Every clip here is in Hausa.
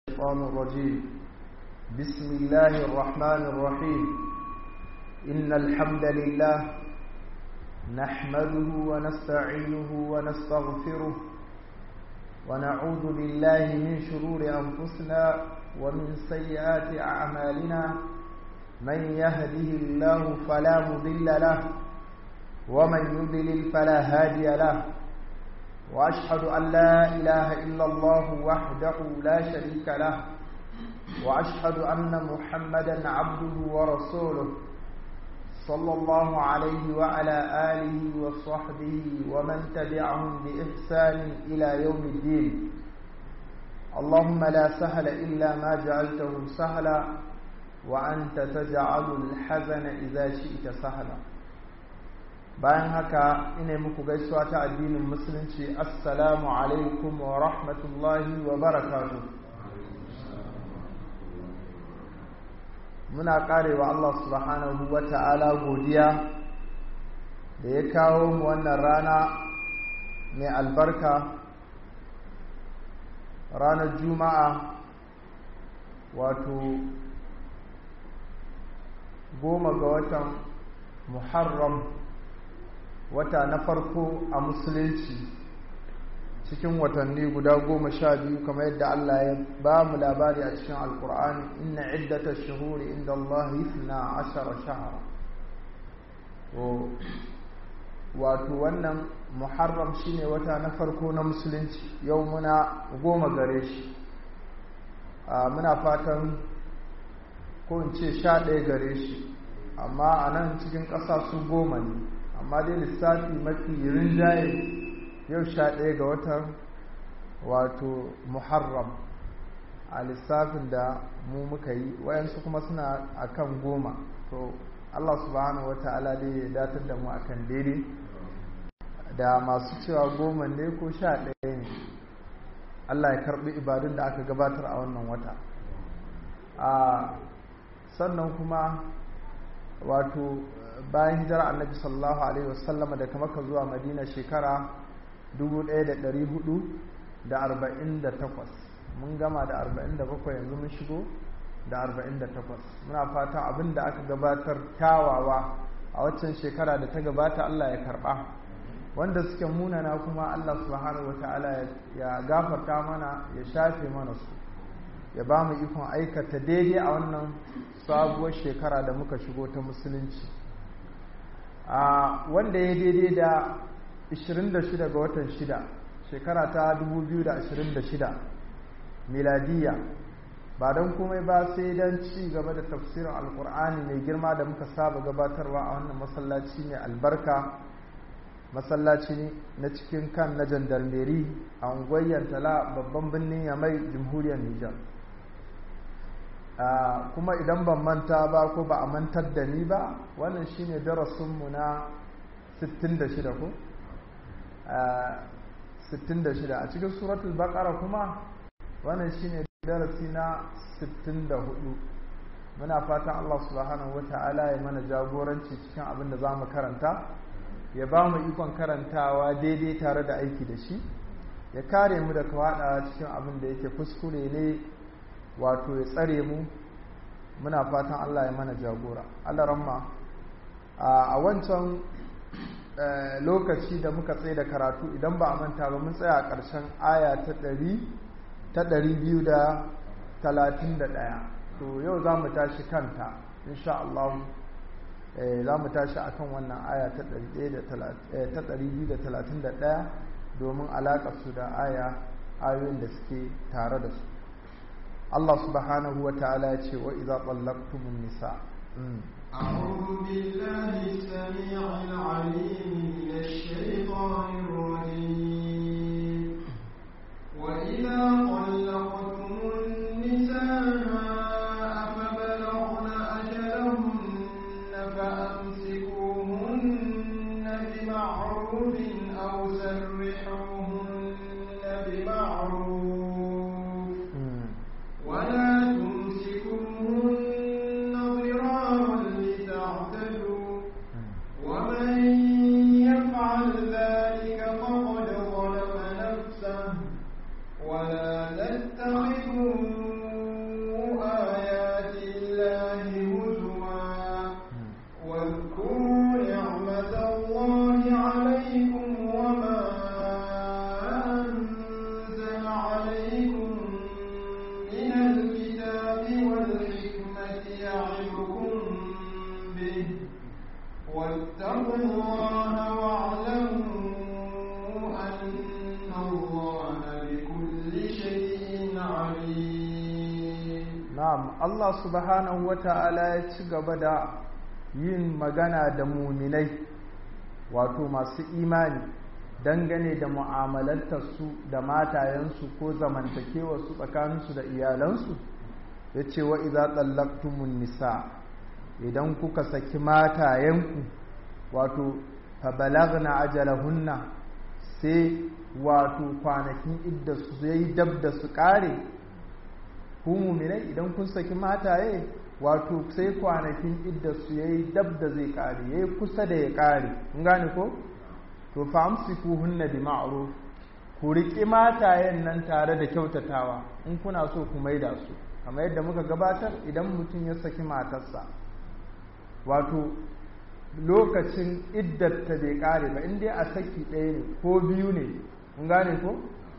الشيطان الرجيم بسم الله الرحمن الرحيم إن الحمد لله نحمده ونستعينه ونستغفره ونعوذ بالله من شرور أنفسنا ومن سيئات أعمالنا من يهده الله فلا مضل له ومن يضلل فلا هادي له وأشهد أن لا إله إلا الله وحده لا شريك له وأشهد أن محمدا عبده ورسوله صلى الله عليه وعلى آله وصحبه ومن تبعهم بإحسان إلى يوم الدين اللهم لا سهل إلا ما جعلته سهلا وأنت تجعل الحزن إذا شئت سهلا bayan haka ina muku gaisuwa ta addinin musulunci assalamu alaikum wa rahmatullahi wa barakatu muna karewa Allah subhanahu wa ta'ala godiya da ya kawo mu wannan rana mai albarka ranar juma'a wato goma ga watan muharram wata na farko a musulunci cikin watanni guda goma sha biyu kamar yadda Allah ya ba mu labari a cikin alkur'ani inna iddata shuhuri inda Allah na ashara shahara wato wannan muharram shine wata na farko na musulunci yau muna goma gare shi muna fatan ko in ce sha ɗaya gare shi amma a nan cikin ƙasa su goma ne amma dai lissafi mafi rinjaye yau sha ɗaya ga watan wato muharram a lissafin da mu muka yi wayansu kuma suna akan goma to allah subhanahu wa ta'ala dai ya datar da mu akan daidai da masu cewa goma ne ko sha ɗaya ne allah ya karɓi ibadun da aka gabatar a wannan wata a sannan kuma wato bayan hijira annabi sallallahu alaihi wasallam daga maka zuwa madina shekara 1448 mun gama da 47 yanzu mun shigo da 48 muna fata abin da aka gabatar kyawawa a waccan shekara da ta gabata Allah ya karba wanda suke munana kuma Allah subhanahu wata'ala ya gafarta mana ya shafe mana su ya ba mu ikon aikata daidai a wannan sabuwar shekara da muka shigo ta musulunci a wanda ya daidai da 26 ga watan 6 shekara ta 2026 miladiya ba don komai ba sai don ci gaba da tafsirin alkur'ani mai girma da muka saba gabatarwa a wannan masallaci mai albarka masallaci na cikin kan na jandarmeri a unguwar tala babban birnin yamai jamhuriyar nijar Uh, kuma idan ban manta ba ko ba a mantar da ni ba wannan shine darasinmu na 66 ko uh, 66 a cikin suratul baqara kuma wannan shine darasi na 64 muna fatan Allah subhanahu wata'ala ya mana jagoranci cikin abin da zamu karanta ya ba mu ikon karantawa daidai tare da aiki da shi ya kare mu da kawada cikin abin da yake kuskure ne wato ya tsare mu muna fatan Allah ya mana jagora Allah ramma a wancan lokaci da muka tsaye da karatu idan ba a manta ba mun tsaya a ƙarshen aya ta ɗari ta ɗari biyu da talatin da ɗaya to yau za mu tashi kanta insha Allah za mu tashi a kan wannan aya ta ɗari biyu da talatin da ɗaya domin alaƙarsu da aya ayoyin da suke tare da su Allah subhanahu wa ta'ala ya ce wa idza tallaqtumun nisa أعوذ بالله السميع العليم من الشيطان الرجيم وإذا طلقتم النساء فبلغن أجلهن فأمسكوهن بمعروف أو سرحوهن بمعروف ولا تمسكوهن ضرارا لتعتدوا ومن يفعل ذلك فقد ظلم نفسه ولا na'am Allah subhanahu wata'ala ya ci gaba da yin magana da muminai wato masu imani dangane da mu'amalantarsu da matayensu ko zamantakewarsu tsakaninsu da iyalansu ya ce wa iza tsallaktumun nisa idan kuka saki matayenku wato fabalagna ajalahunna sai wato kwanakin idda su yayi dab da su kare ku muminai idan kun saki mataye wato sai kwanakin idda su yayi dab da zai kare yayi kusa da ya kare kun gane ko to fa amsikuhunna bi ma'ruf ku riƙi matayen nan tare da kyautatawa in kuna so ku maida su kamar yadda muka gabatar idan mutum ya saki matarsa wato lokacin iddatta bai kare ba in dai a saki ɗaya ne ko biyu ne kun gane ko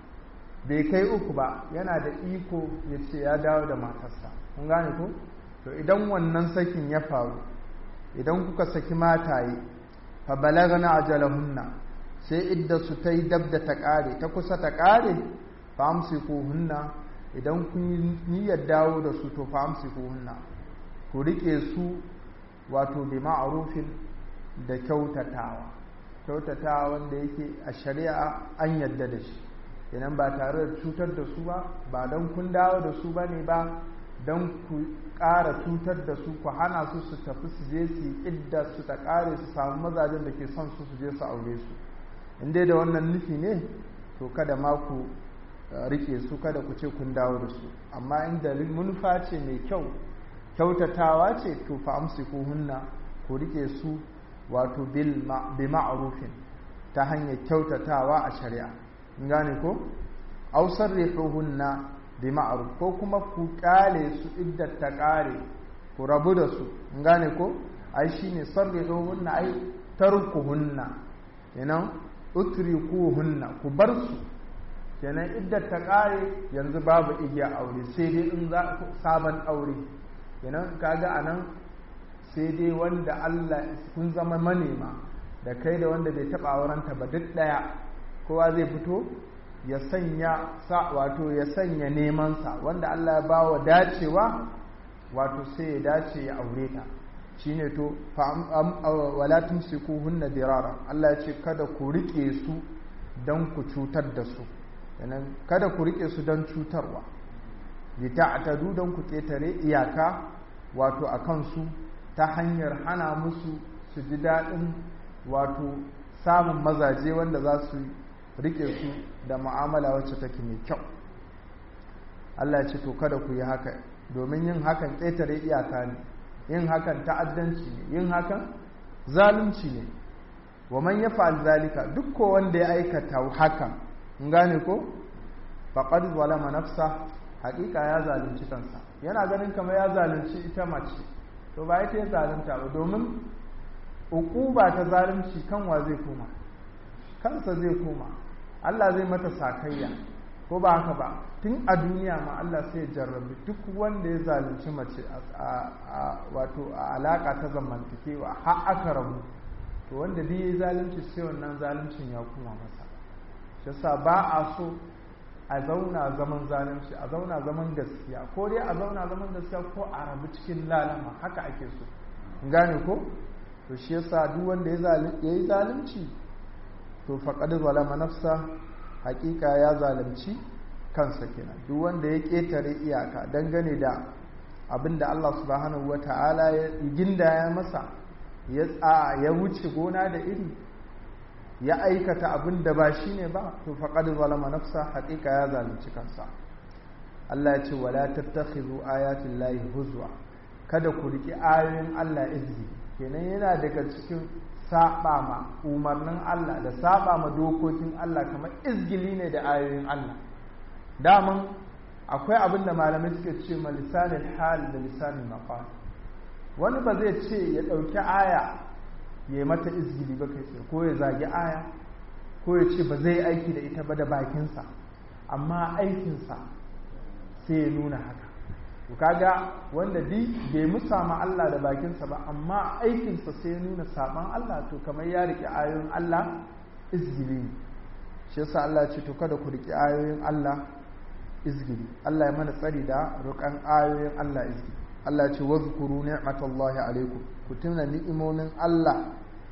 bai kai uku ba yana da iko ya ce ya dawo da matarsa kun gane ko to idan wannan sakin ya faru idan kuka saki mataye fa balagna ajalahunna sai idda su ta yi dab da ta kare ta kusa ta kare fa hunna idan kun yi niyyar dawo da su to fa hunna ku rike su wato bi ma'rufin da kyautatawa kyautatawa wanda yake a shari'a an yadda da shi idan ba tare da cutar da su ba ba don kun dawo da su ba ne ba don ku ƙara cutar da su ku hana su su tafi su je su yi idda su ta ƙare su samu mazajen da ke son su su je su aure su in dai da wannan nufi ne to kada ma ku rike su kada ku ce kun dawo da su amma inda manufa ce mai kyau kyautatawa ce to fa amsiku hunna ku rike su wato bil bi ma'rufin ta hanyar kyautatawa a shari'a in gane ko aw sarrihuhunna bi ma'ruf ko kuma ku kale su iddat ta kare ku rabu da su in gane ko ai shine sarrihuhunna ai tarkuhunna kenan utrikuhunna ku bar su kenan iddat ta kare yanzu babu igiya aure sai dai in za sabon aure kenan kaga anan sai dai wanda Allah kun zama manema da kai da wanda bai taba aurenta ba duk daya kowa zai fito ya sanya sa wato ya sanya neman sa wanda Allah ya bawa dacewa wato sai ya dace ya aure ta shine to fa wala tumsikuhunna dirara Allah ya ce kada ku rike su dan ku cutar da su kenan kada ku rike su dan cutarwa bi ta'tadu dan ku ketare iyaka wato akan su ta hanyar hana musu su ji daɗin wato samun mazaje wanda za su rike su da mu'amala wacce take mai kyau Allah ya ce to kada ku yi haka domin yin hakan ƙetare iyaka ne yin hakan ta'addanci ne yin hakan zalunci ne wa man yaf'al zalika duk ko wanda ya aikata hakan in gane ko faqad zalama nafsa haƙiƙa ya zalunci kansa yana ganin kamar ya zalunci ita mace to ba ita ya zalunta ba domin uquba ta zalunci kanwa zai koma kansa zai koma Allah zai mata sakayya ko ba haka ba tun a duniya ma Allah sai ya jarrabi duk wanda ya zalunci mace a wato a alaka ta zamantakewa har aka rabu to wanda duk ya zalunci sai wannan zaluncin ya koma masa shi yasa ba a so a zauna zaman zalunci a zauna zaman gaskiya ko dai a zauna zaman gaskiya ko a rabu cikin lalama haka ake so gane ko to shi yasa duk wanda ya yi zalunci to faqad zalama nafsa hakika ya zalunci kansa kenan duk wanda ya ketare iyaka dangane da abinda Allah subhanahu wata'ala ya ginda ya masa ya tsa ya wuce gona da iri ya aikata abin da ba shi ne ba to faqad zalama nafsa hakika ya zalunci kansa Allah ya ce wala tattakhidhu ayatin lahi huzwa kada ku riki ayoyin Allah izgi kenan yana daga cikin saba ma umarnin Allah da saba ma dokokin Allah kamar izgili ne da ayoyin Allah daman akwai abin da malamai suke ce ma lisanin hal da lisanin maqal wani ba zai ce ya ɗauki aya ya yi mata izgili ba kai ko ya zagi aya ko ya ce ba zai aiki da ita ba da bakinsa amma aikinsa sai ya nuna haka to kaga wanda di bai musa ma Allah da bakinsa ba amma aikinsa sai ya nuna saban Allah to kamar ya riƙe ayoyin Allah izgili shi yasa Allah ce to kada ku riƙe ayoyin Allah izgili Allah ya mana tsari da roƙan ayoyin Allah izgili Allah ce wazkuru ni'matallahi alaikum ku tuna ni'imomin Allah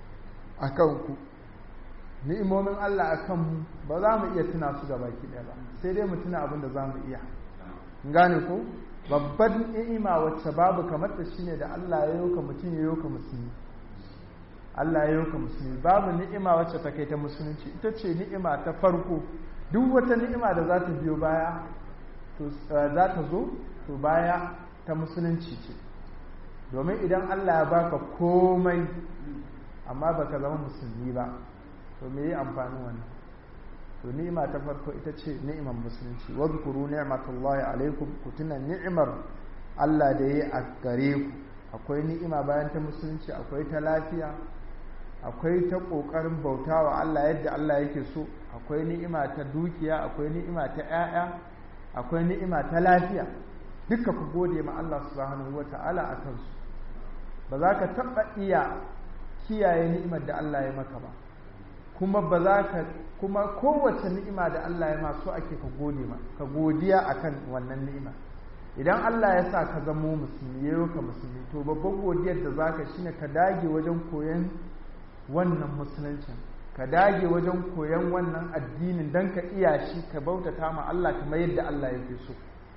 akan ku ni'imomin Allah akan mu ba za mu iya tuna su gaba ki ɗaya ba sai dai mu tuna abin da za mu iya gane ko babban ni'ima wacce babu kamar ta shine da Allah ya yoka mutum ya yoka musulmi Allah ya yoka musulmi babu ni'ima wacce ta kai ta musulunci ita ce ni'ima ta farko duk wata ni'ima da za ta biyo baya to za ta zo to baya ta musulunci ce domin idan Allah ya baka komai amma baka zama musulmi ba to me yi amfanin wannan to ni'ima ta farko ita ce ni'imar musulunci wadhkuru ni'matallahi alaikum ku tuna ni'imar Allah da yayi a gare ku akwai ni'ima bayan ta musulunci akwai ta lafiya akwai ta kokarin bautawa Allah yadda Allah yake so akwai ni'ima ta dukiya akwai ni'ima ta 'ya'ya akwai ni'ima ta lafiya duka ku gode ma Allah subhanahu wata'ala a kansu ba za ka taɓa iya kiyaye ni'imar da Allah ya maka ba kuma ba za ka kuma kowace ni'ima da Allah ya maso ake ka gode ma ka godiya akan wannan ni'ima idan Allah ya sa ka zamo musulmi yayo ka musulmi to babban godiyar da zaka shine ka dage wajen koyon wannan musuluncin ka dage wajen koyon wannan addinin dan ka iya shi ka bautata ma Allah kamar yadda Allah yake so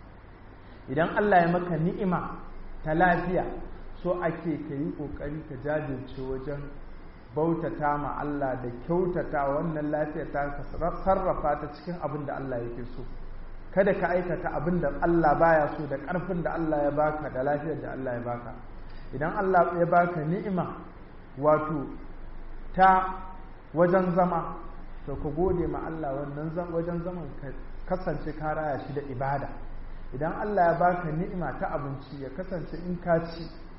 idan Allah ya maka ni'ima ta lafiya so ake ka yi kokari ka jajirce wajen bautata ma Allah da kyautata wannan lafiyar ta sarrafa ta cikin abin da Allah yake so kada ka aikata abin da Allah baya so da ƙarfin da Allah ya baka da lafiyar da Allah ya baka idan Allah ya baka ni'ima wato ta wajen zama to ka gode ma Allah wannan wajen zaman ka kasance ka raya shi da ibada idan Allah ya baka ni'ima ta abinci ya kasance in ka ci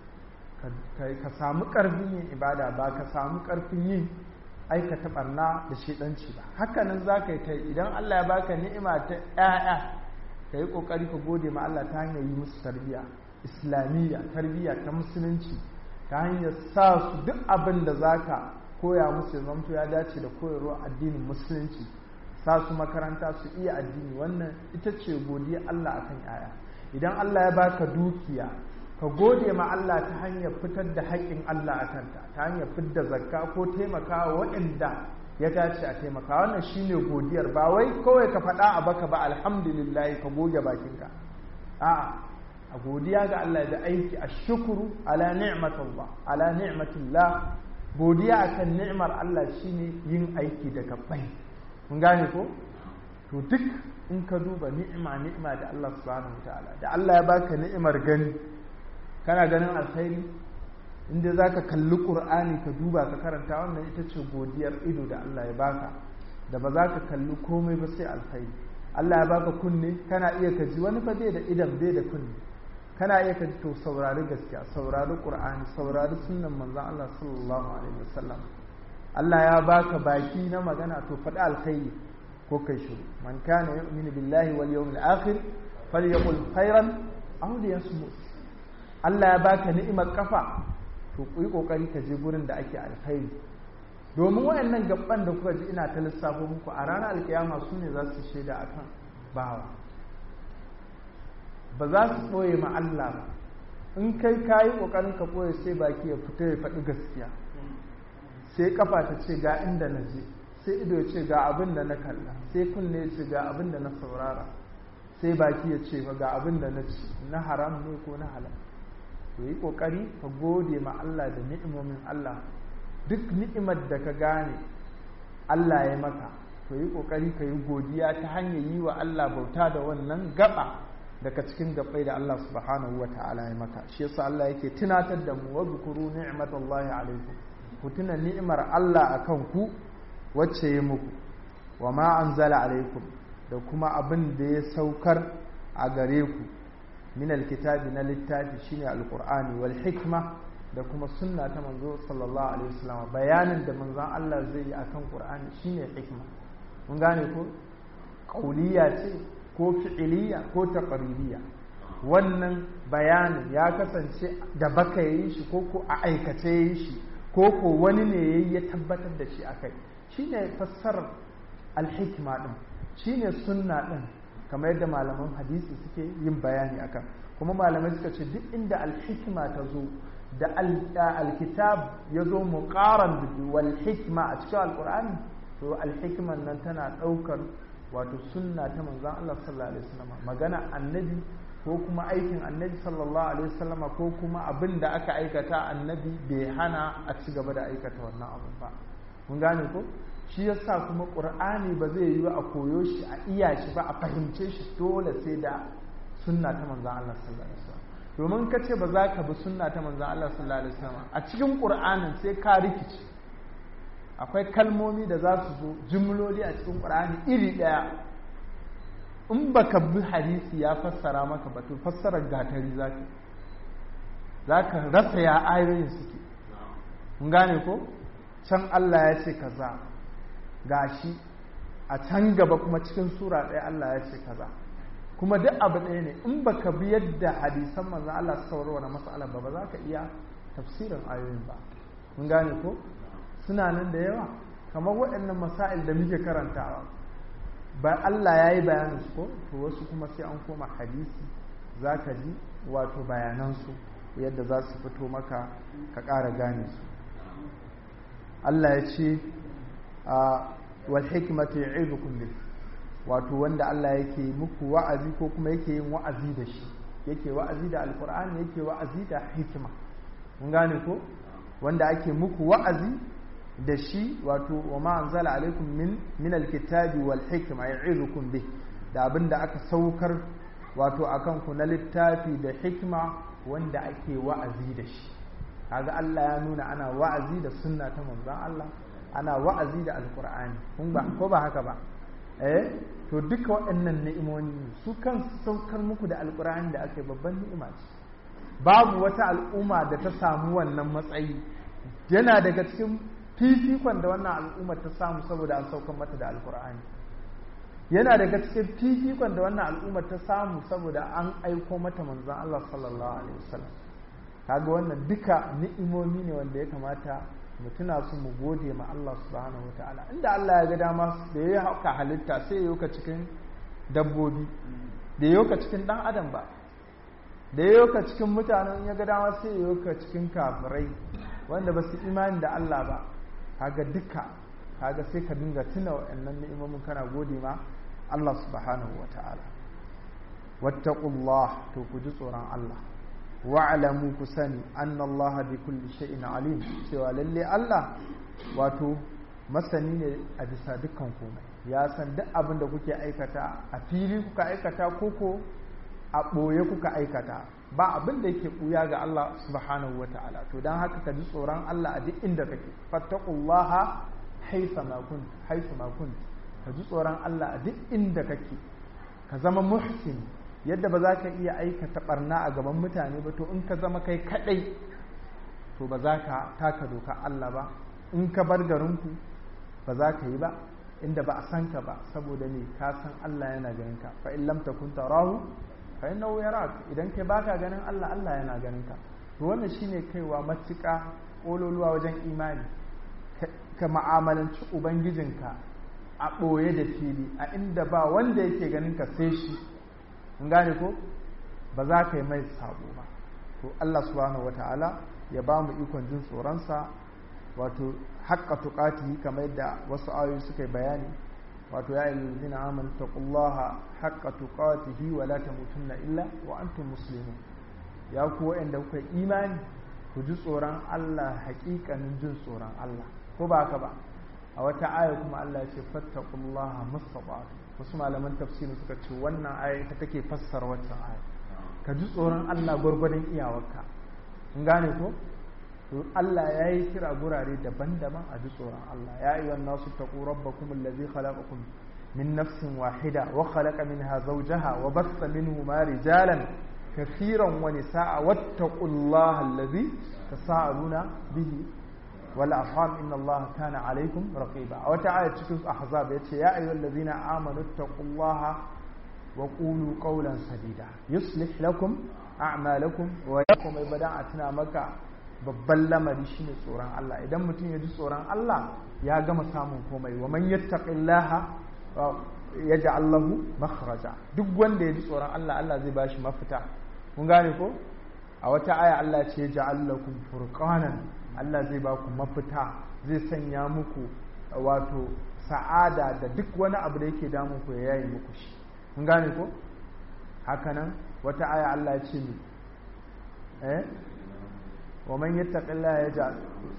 ka samu ƙarfin yin ibada ba ka samu ƙarfin yin aikata barna da shiɗanci ba hakanan za ka yi ta idan Allah ya baka ni'ima ta ‘ya'ya ka yi ƙoƙari ka gode ma Allah ta hanyar yi musu tarbiyya islamiyya tarbiyya ta musulunci ta hanyar sa su duk abin da za ka koya musu zamto ya dace da koyarwa addinin musulunci sa su makaranta su iya addini wannan ita ce godiya Allah akan ‘ya'ya idan Allah ya baka dukiya ka gode ma Allah ta hanyar fitar da haƙƙin Allah a kanta ta hanyar fitar zakka ko taimakawa waɗanda ya dace a taimaka wannan shine godiyar ba wai kawai ka faɗa a baka ba alhamdulillah ka goge bakinka a'a a godiya ga Allah da aiki a shukuru ala ni'matillah ala ni'matillah godiya akan ni'mar Allah shine yin aiki da gabbai mun gane ko to duk in ka duba ni'ima ni'ima da Allah subhanahu wataala da Allah ya baka ni'imar gani kana ganin alkhairi inda za ka kalli ƙur'ani ka duba ka karanta wannan ita ce godiyar ido da Allah ya baka da ba za ka kalli komai ba sai alkhairi Allah ya baka kunne kana iya ka ji wani fa bai da idan bai da kunne kana iya ka ji to saurari gaskiya saurari ƙur'ani saurari sunnan manzon Allah sallallahu alaihi wasallam Allah ya baka baki na magana to faɗi alkhairi ko kai shiru man kana yu'minu billahi wal yawmil akhir falyaqul khairan aw liyasmut Allah ya baka ni'imar kafa to ku yi kokari ka je gurin da ake alkhairi domin wayannan gaban da kuka ji ina ta lissafo muku a ranar alkiyama su ne za su shaida akan bawa ba za su ɓoye ma Allah ba in kai ka yi ƙoƙarin ka ɓoye sai baki ya fita ya faɗi gaskiya sai kafa ta ce ga inda na je sai ido ya ce ga abin da na kalla sai kunne ya ce ga abin da na saurara sai baki ya ce ga abin da na ci na haram ne ko na halal to yi kokari ka gode ma Allah da ni'imomin Allah duk ni'imar da ka gane Allah ya maka to yi kokari ka yi godiya ta hanyar yi wa Allah bauta da wannan gaba daga cikin gabai da Allah subhanahu wa ta'ala ya maka shi yasa Allah yake tunatar da mu wa zkuru ni'matallahi alaikum ku tuna ni'imar Allah akan ku wacce ya muku wa ma anzala alaikum da kuma abin da ya saukar a gare ku min alkitabi na littafi shine alqur'ani wal hikma da kuma sunna ta manzo sallallahu alaihi wasallam bayanin da manzon Allah zai yi akan qur'ani shine hikma mun gane ko qauliya ce ko fi'iliya ko taqririya wannan bayanin ya kasance da baka yi shi ko ko a aikace yi shi ko ko wani ne yayi ya tabbatar da shi akai shine fassarar alhikma din shine sunna din kamar yadda malaman hadisi suke yin bayani akan kuma malamai suka ce duk inda alhikma ta zo da alkitab ya zo muqaran wal hikma a cikin alqur'ani to alhikman nan tana daukar wato sunna ta manzon Allah sallallahu alaihi wasallam magana annabi ko kuma aikin annabi sallallahu alaihi wasallam ko kuma abin da aka aikata annabi bai hana a ci gaba da aikata wannan abin ba mun gane ko shi yasa kuma qur'ani ba zai yi a koyo shi a iya shi ba a fahimce shi dole sai da sunna ta manzon Allah sallallahu alaihi wasallam domin ka ce ba za ka bi sunna ta manzon Allah sallallahu alaihi wasallam a cikin qur'anin sai ka rikice akwai kalmomi da za su zo jumloli a cikin qur'ani iri daya in baka bi hadisi ya fassara maka ba to fassarar gatari zaka zaka rasa ya ayoyin suke mun gane ko can Allah ya ce kaza gashi a can gaba kuma cikin sura ɗaya Allah ya ce kaza kuma duk abu ɗaya ne in baka bi yadda hadisan manzon Allah suka warware mas'alar ba ba za ka iya tafsirin ayoyin ba mun gane ko suna nan da yawa kamar waɗannan masail da muke karantawa ba Allah ya yi bayanin su ko to wasu kuma sai an koma hadisi za ka ji wato bayanansu yadda za su fito maka ka ƙara gane su Allah ya ce wal hikmatu ya'idukum bih wato wanda Allah yake muku wa'azi ko kuma yake yin wa'azi da shi yake wa'azi da alqur'ani yake wa'azi da hikima mun gane ko wanda ake muku wa'azi da shi wato wa ma anzala alaikum min min alkitabi wal hikma ya'idukum bih da abinda aka saukar wato akan ku na littafi da hikma wanda ake wa'azi da shi kaga Allah ya nuna ana wa'azi da sunna ta manzon Allah ana wa'azi da alqur'ani kun ba ko ba haka ba eh to duka waɗannan ni'imoni su kan saukar muku da alqur'ani da aka yi babban ni'ima ce babu wata al'umma da ta samu wannan matsayi yana daga cikin fifikon da wannan al'ummar ta samu saboda an saukar mata da alqur'ani yana daga cikin fifikon da wannan al'ummar ta samu saboda an aiko mata manzon Allah sallallahu alaihi wasallam kaga wannan duka ni'imomi ne wanda ya kamata mu tuna su mu gode ma Allah subhanahu wataala inda Allah ya ga dama da ya hauka halitta sai ya yoka cikin dabbobi da ya yoka cikin dan adam ba da ya yoka cikin mutanen ya ga dama sai ya yoka cikin kafirai wanda ba su imani da Allah ba kaga duka kaga sai ka dinga tuna wa'annan ni'imomin kana gode ma Allah subhanahu wataala wattaqullah to ku ji tsoron Allah wa'lamu ku sani anna Allah bi kulli shay'in alim cewa lalle Allah wato masani ne a bisa dukkan komai ya san duk abin da kuke aikata a fili kuka aikata koko a ɓoye kuka aikata ba abin da yake ɓuya ga Allah subhanahu wata'ala to don haka ka ji tsoron Allah a duk inda kake fattaqullaha haytha ma kunt haytha ma kunt ka ji tsoron Allah a duk inda kake ka zama muhsin yadda ba za ka iya aikata barna a gaban mutane ba to in ka zama kai kadai to ba za ka taka doka Allah ba in ka bar garinku ba za ka yi ba inda ba a san ka ba saboda ne ka san Allah yana ganin ka fa in lam takun tarahu fa innahu yarak idan kai baka ganin Allah Allah yana ganin ka to wannan shine kaiwa matuƙa kololuwa wajen imani ka ma'amalanci ubangijinka a ɓoye da fili a inda ba wanda yake ganin ka sai shi in gane ko ba za ka yi mai sabo ba to Allah subhanahu wataala ya ba mu ikon jin tsoronsa wato haƙƙa tuƙatihi kamar yadda wasu ayoyi suka yi bayani wato ya yi lalzina amanu taqullaha haqqa tuqatihi wa la tamutunna illa wa antum muslimun ya ku wa'anda kuka imani ku ji tsoron Allah haƙiƙanin jin tsoron Allah ko ba haka ba a wata aya kuma Allah ya ce fattaqullaha mustata'tu wasu malaman tafsiri suka ce wannan aya ita take fassara wancan aya ka ji tsoron Allah gwargwadon iyawarka in gane ko to Allah ya yi kira gurare daban-daban a ji tsoron Allah ya yi wannan su taƙo rabbakum allazi khalaqakum min nafsin wahida wa khalaqa minha zawjaha wa bassa minhuma rijalan kathiran wa nisaa wattaqullaha allazi tasaaluna bihi wal arham inna Allah kana alaykum raqiba a wata aya cikin ahzab yace ya ayyuhallazina amanu taqullaha wa qulu qawlan sadida yuslih lakum a'malakum wa yakum ibada atuna maka babban lamari shine tsoron Allah idan mutum ya ji tsoron Allah ya gama samun komai wa man yattaqillaha yaj'al lahu makhraja duk wanda ya ji tsoron Allah Allah zai bashi mafita kun gane ko a wata aya Allah ce yaj'al lakum furqanan Allah zai ba ku mafita zai sanya muku wato sa'ada da duk wani abu da yake damun ku ya yayi muku shi kun gane ko hakanan wata aya Allah ya ce ni eh wa man yattaqillaha yaj'al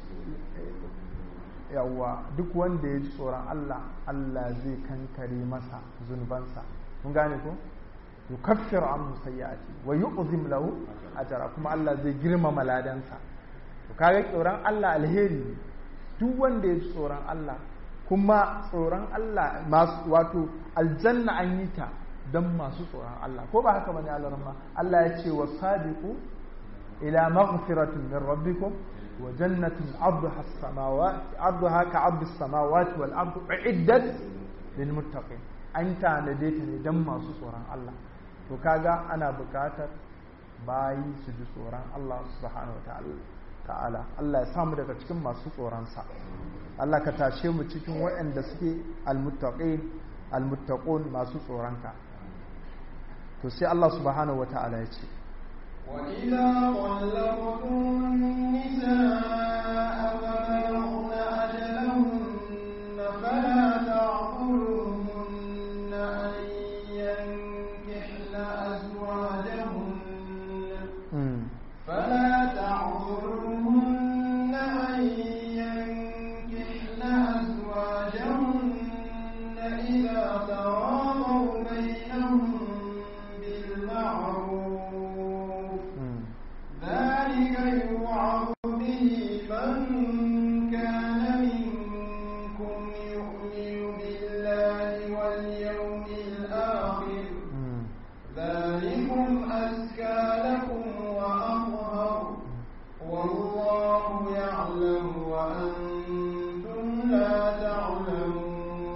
yawa duk wanda ya ji tsoron Allah Allah zai kankare masa zunubansa kun gane ko yukaffir anhu sayyi'ati wa yu'zim lahu ajra kuma Allah zai girmama ladansa to kaga tsoron Allah alheri ne duk wanda ya ji tsoron Allah kuma tsoron Allah masu wato aljanna an yi ta don masu tsoron Allah ko ba haka bane Allah rahma Allah ya ce wasabiqu ila maghfiratin min rabbikum wa jannatin arduha as-samawati arduha ka ardu as-samawati wal ardu uiddat lil muttaqin an tanade ta ne don masu tsoron Allah to kaga ana buƙatar bayi su ji tsoron Allah subhanahu wa ta'ala ta'ala Allah ya samu daga cikin masu tsoronsa Allah ka tashe mu cikin waɗanda suke almuttaqin almuttaqun masu tsoronka to sai Allah subhanahu wata'ala ya ce وإذا طلقتم النساء فبلغن أجلهن فلا تعقلوهن أن ينكحن أزواجهن فلا تعذرهن أن ينكحن أزواجهن إذا تراضوا بينهم بالمعروف ذلك يوعظ به من كان منكم يؤمن بالله واليوم الآخر ذلكم أزكى لكم وأطهر والله يعلم وأنتم لا تعلمون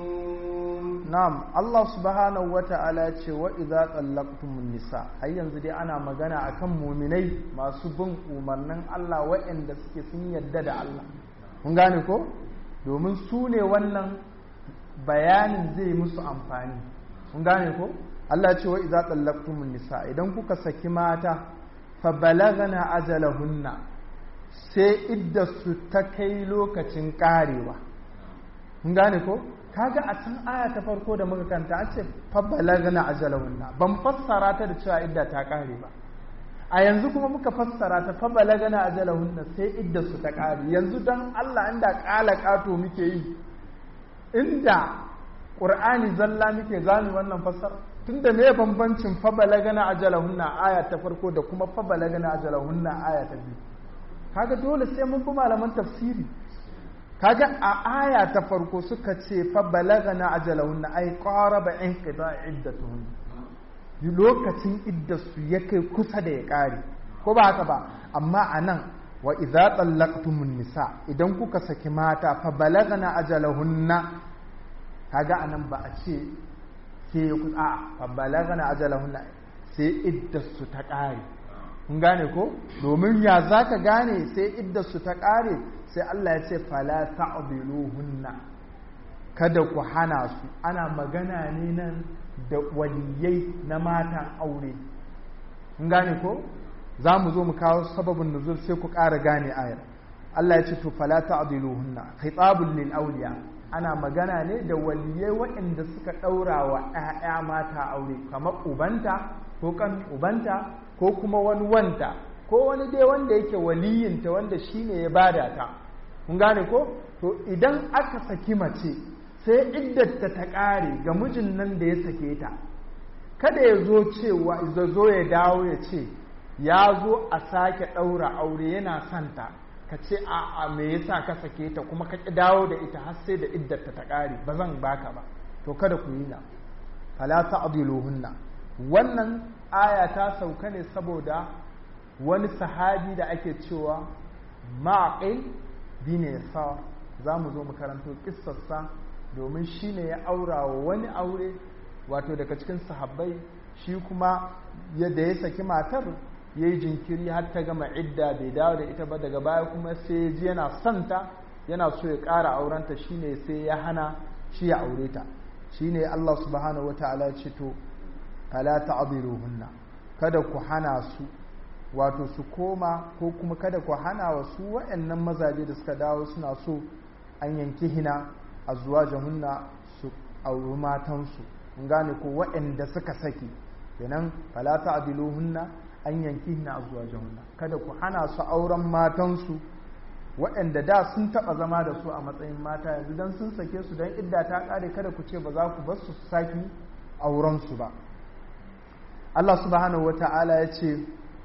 na'am Allah subhanahu wata'ala ya ce wa idza tallaqtumun nisa har yanzu dai ana magana akan muminai masu bin umarnin Allah waɗanda suke sun yadda da Allah kun gane ko domin su ne wannan bayanin zai musu amfani kun gane ko Allah ya ce wa idza tallaqtumun nisa idan kuka saki mata fa balagana ajalahunna sai idda su ta kai lokacin karewa kun gane ko kaga a can aya ta farko da muka kanta an ce fa balagana ajalahunna ban fassara ta da cewa idda ta kare ba a yanzu kuma muka fassara ta fa balagana ajalahunna sai idda su ta kare yanzu dan Allah inda kala kato muke yi inda qur'ani zalla muke zami wannan fassara tunda me bambancin fa balagana ajalahunna aya ta farko da kuma fa balagana ajalahunna aya ta biyu kaga dole sai mun bi malaman tafsiri kaga a aya ta farko suka ce fa balagana ajalahunna ay qaraba inqida iddatuhun lokacin iddasu ya kai kusa da ya kare ko ba haka ba amma anan wa idza tallaqtumun nisa idan kuka saki mata fa balagana ajalahunna kaga anan ba a ce ke ku a fa balagana ajalahunna sai iddasu ta kare kun gane ko domin ya zaka gane sai iddasu ta kare sai Allah ya ce fala ta'diluhunna kada ku hana su ana magana ne nan da waliyai na matan aure kun gane ko za mu zo mu kawo sababin nuzul sai ku ƙara gane ayar Allah ya ce to fala ta'diluhunna khitabul lil awliya ana magana ne da waliyai waɗanda suka ɗaura wa ‘ya'ya mata aure kamar ubanta ko kan ubanta ko kuma wani wanta ko wani dai wanda yake waliyinta wanda shine ya bada ta kun gane ko to idan aka saki mace sai iddata ta ƙare ga mijin nan da ya sake ta kada ya zo cewa ya zo ya dawo ya ce ya zo a sake ɗaura aure yana santa ka ce a a me yasa ka sake ta kuma ka ƙi dawo da ita har sai da iddata ta ƙare ba zan baka ba to kada ku yi na fala ta'diluhunna wannan aya ta sauka ne saboda wani sahabi da ake cewa ma'aqil bin yasar za mu zo mu karanto kissarsa domin shi ne ya aura wa wani aure wato daga cikin sahabbai shi kuma yadda ya saki matar ya yi jinkiri har ta gama idda bai dawo da ita ba daga baya kuma sai ya ji yana santa yana so ya ƙara aurenta shi ne sai ya hana shi ya aure ta shine Allah subhanahu wataala ya ce to fala ta'diluhunna kada ku hana su wato su koma ko kuma kada ku hana wa su waɗannan mazaje da suka dawo suna so an yanki hina a zuwa jahunna su auri matansu kun gane ko waɗanda suka saki kenan fala ta'diluhunna an yanki hina a zuwa jahunna kada ku hana su auren matansu waɗanda da sun taɓa zama da su a matsayin mata yanzu don sun sake su don idda ta ƙare kada ku ce ba za ku bar su saki aurensu ba Allah subhanahu wa ta'ala ya ce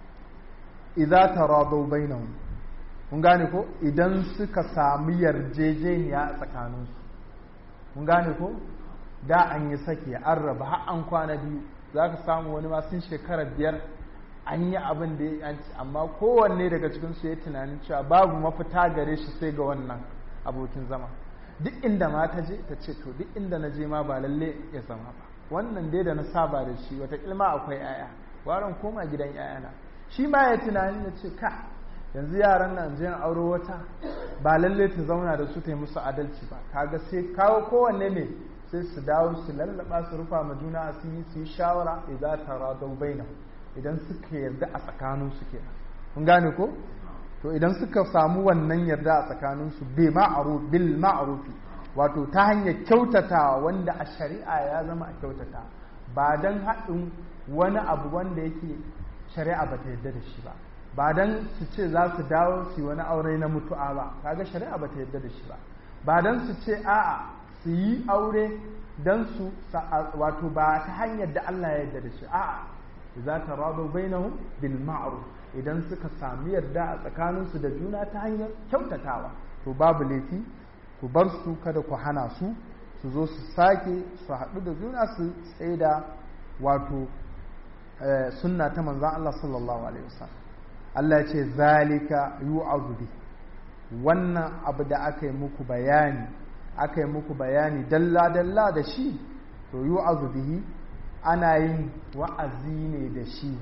idza taradaw bainahum kun gane ko idan suka sami yarjejeniya a tsakaninsu kun gane ko da an yi saki an raba har an kwana biyu za ka samu wani ma sun shekara biyar an yi abin da ya ci amma kowanne daga cikin su ya tunanin cewa babu mafita gare shi sai ga wannan abokin zama duk inda ma ta je ta ce to duk inda na je ma ba lalle ya zama ba wannan dai da na saba da shi wata ilma akwai yaya waran koma gidan yayana shi ma ya tunani ya ce ka yanzu yaran nan je auro wata ba lalle ta zauna da su ta yi musu adalci ba kaga sai kawo kowanne ne sai su dawo su lallaba su rufa ma juna asiri su yi shawara idan taradau bainahum idan suka yarda a tsakaninsu kenan kun gane ko to idan suka samu wannan yarda a tsakaninsu bil ma'rufi wato ta hanyar kyautatawa wanda a shari'a ya zama a kyautata ba dan haɗin wani abu wanda yake shari'a ba ta yarda da shi ba ba dan su ce za su dawo su yi wani aure na mutu'a ba kaga shari'a ba ta yarda da shi ba ba dan su ce a'a su yi aure dan su wato ba ta hanyar da Allah ya yarda da shi a'a za ta rado bainahum bil ma'ruf idan suka sami yarda a tsakaninsu da juna ta hanyar kyautatawa to babu laifi ku bar su kada ku hana su su zo su sake su haɗu da juna su tsaida wato sunna ta manzan Allah sallallahu alaihi wasallam Allah ya ce zalika yu'azu bi wannan abu da aka yi muku bayani aka yi muku bayani dalla dalla da shi to yu'azu bihi ana yin wa'azi ne da shi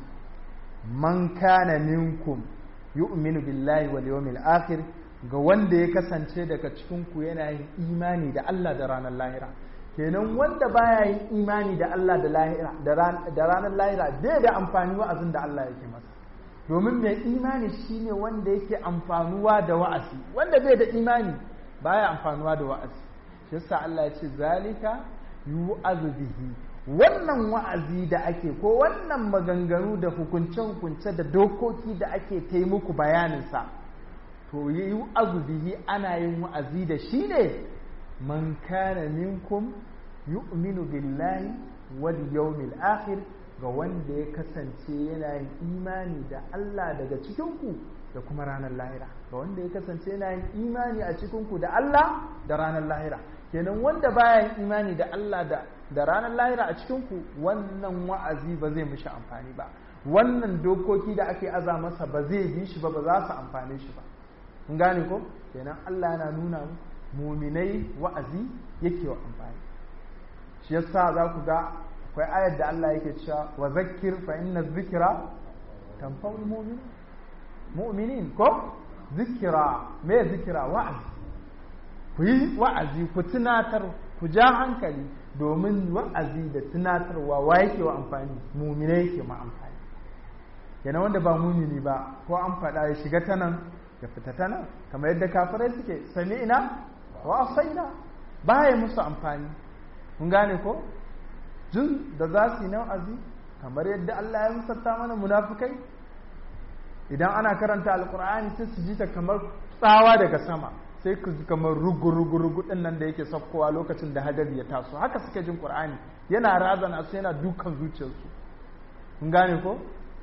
man kana minkum yu'minu billahi wal yawmil akhir ga wanda ya kasance daga cikin ku yana yin imani da Allah da ranar lahira kenan wanda baya yin imani da Allah da lahira da ranar lahira bai da amfani wa'azin da Allah yake masa domin mai imani shine wanda yake amfanuwa da wa'azi wanda bai da imani baya amfanuwa da wa'azi shi yasa Allah ya ce zalika yu'azu bihi wannan wa'azi da ake ko wannan maganganu da hukunce-hukunce da dokoki da ake taimuku bayaninsa to yi azubihi ana yin wa'azi da shi ne man kana minkum yu'minu billahi wal yawmil akhir ga wanda ya kasance yana yin imani da Allah daga cikinku da kuma ranar lahira ga wanda ya kasance yana yin imani a cikinku da Allah da ranar lahira kenan wanda baya yin imani da Allah da da ranar lahira a cikinku wannan wa'azi ba zai mishi amfani ba wannan dokoki da ake aza masa ba zai bi shi ba ba za su amfane shi ba kun gane ko kenan Allah yana nuna muminai wa'azi yake wa amfani shi yasa za ku ga akwai ayar da Allah yake cewa wa zakkir fa inna dhikra tanfa'ul mu'min mu'minin ko zikira me zikira wa'azi ku yi wa'azi ku tunatar ku ja hankali domin wa'azi da tunatarwa wa yake wa amfani mumine yake ma amfani yana wanda ba mumini ba ko an faɗa ya shiga ta nan ya fita ta nan kamar yadda kafirai suke sami ina wa asaina ba ya musu amfani kun gane ko jin da za su yi na wa'azi kamar yadda Allah ya musanta mana munafukai idan ana karanta alkur'ani sai su ji ta kamar tsawa daga sama sai ku ji kamar rugu-rugu-rugu ɗin nan da yake saukowa lokacin da hadari ya taso haka suke jin ƙur'ani yana razana su yana dukan zuciyarsu kun gane ko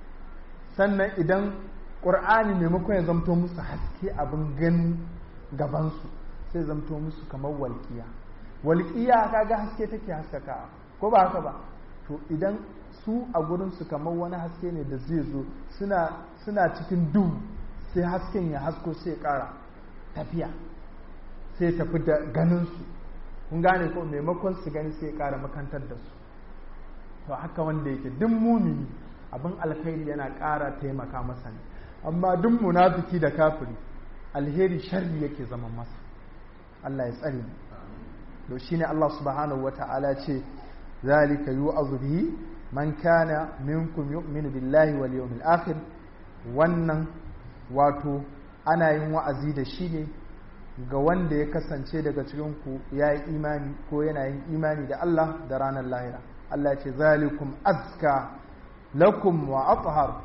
sannan idan ƙur'ani maimakon ya zamto musu haske abin ganin gabansu sai zamto musu kamar walƙiya walƙiya kaga haske take haskaka ko ba haka ba to idan su a gurinsu kamar wani haske ne da zai zo suna cikin duhu sai hasken ya hasko sai ƙara tafiya sai tafi da ganinsu kun gane ko maimakon su gani sai ƙara makantar da su to haka wanda yake duk mumini abin alkhairi yana ƙara taimaka masa ne amma duk munafiki da kafiri alheri sharri yake zama masa Allah ya tsare mu to shine Allah subhanahu wata'ala ce zalika yu'adhu bihi man kana minkum yu'minu billahi wal yawmil akhir wannan wato ana yin wa'azi da shi ne ga wanda ya kasance daga cikin ku yayi imani ko yana yin imani da Allah da ranar lahira Allah ce zalikum azka lakum wa athhar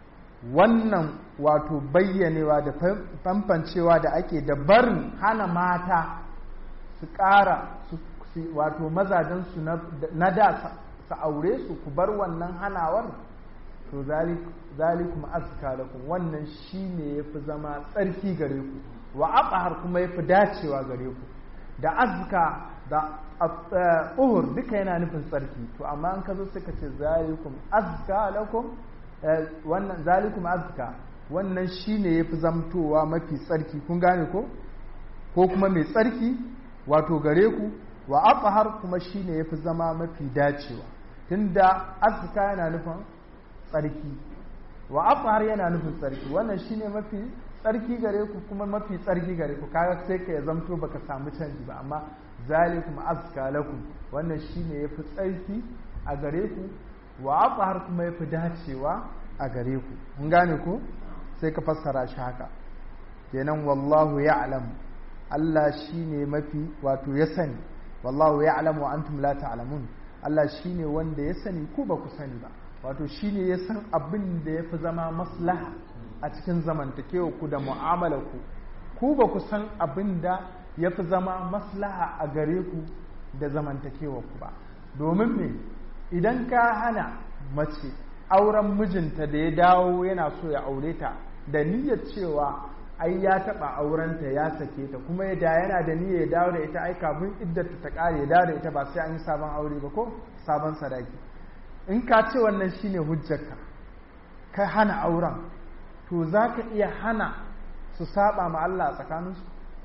wannan wato bayyanewa da famfancewa da ake da barin hana mata su ƙara wato mazajensu na da su aure su ku bar wannan hanawar to zalikum azka lakum wannan shine yafi zama tsarki gare ku wa aqhar kuma yafi dacewa gare ku da azka da uhur duka yana nufin tsarki to amma an ka zo suka ce zalikum azka lakum wannan zalikum azka wannan shine yafi zamtowa mafi tsarki kun gane ko ko kuma mai tsarki wato gare ku wa aqhar kuma shine yafi zama mafi dacewa tunda azka yana nufin tsarki wa aqhar yana nufin tsarki wannan shine mafi tsarki gare ku kuma mafi tsarki gare ku kaga sai ka ya zamto baka samu canji ba amma zalikum azka lakum wannan shine yafi tsarki a gare ku wa aqhar kuma yafi dacewa a gare ku mun gane ku sai ka fassara shi haka kenan wallahu ya'lam Allah shine mafi wato ya sani wallahu ya'lam wa antum la ta'lamun Allah shine wanda ya sani ku ba ku sani ba wato shine ya san abin da yafi zama maslaha a cikin zamantakewa ku da mu'amalar ku ku ba ku san abin da yafi zama maslaha a gare ku da zamantakewa ku ba domin me idan ka hana mace auren mijinta da ya dawo yana so ya aure ta da niyyar cewa ai ya taba aurenta ya sake ta kuma ya da yana da niyyar ya dawo da ita ai kafin iddata ta kare ya dawo da ita ba sai an yi sabon aure ba ko sabon sadaki in ka ce wannan shine hujjarka ka hana auren to za ka iya hana su saba ma Allah a tsakaninsu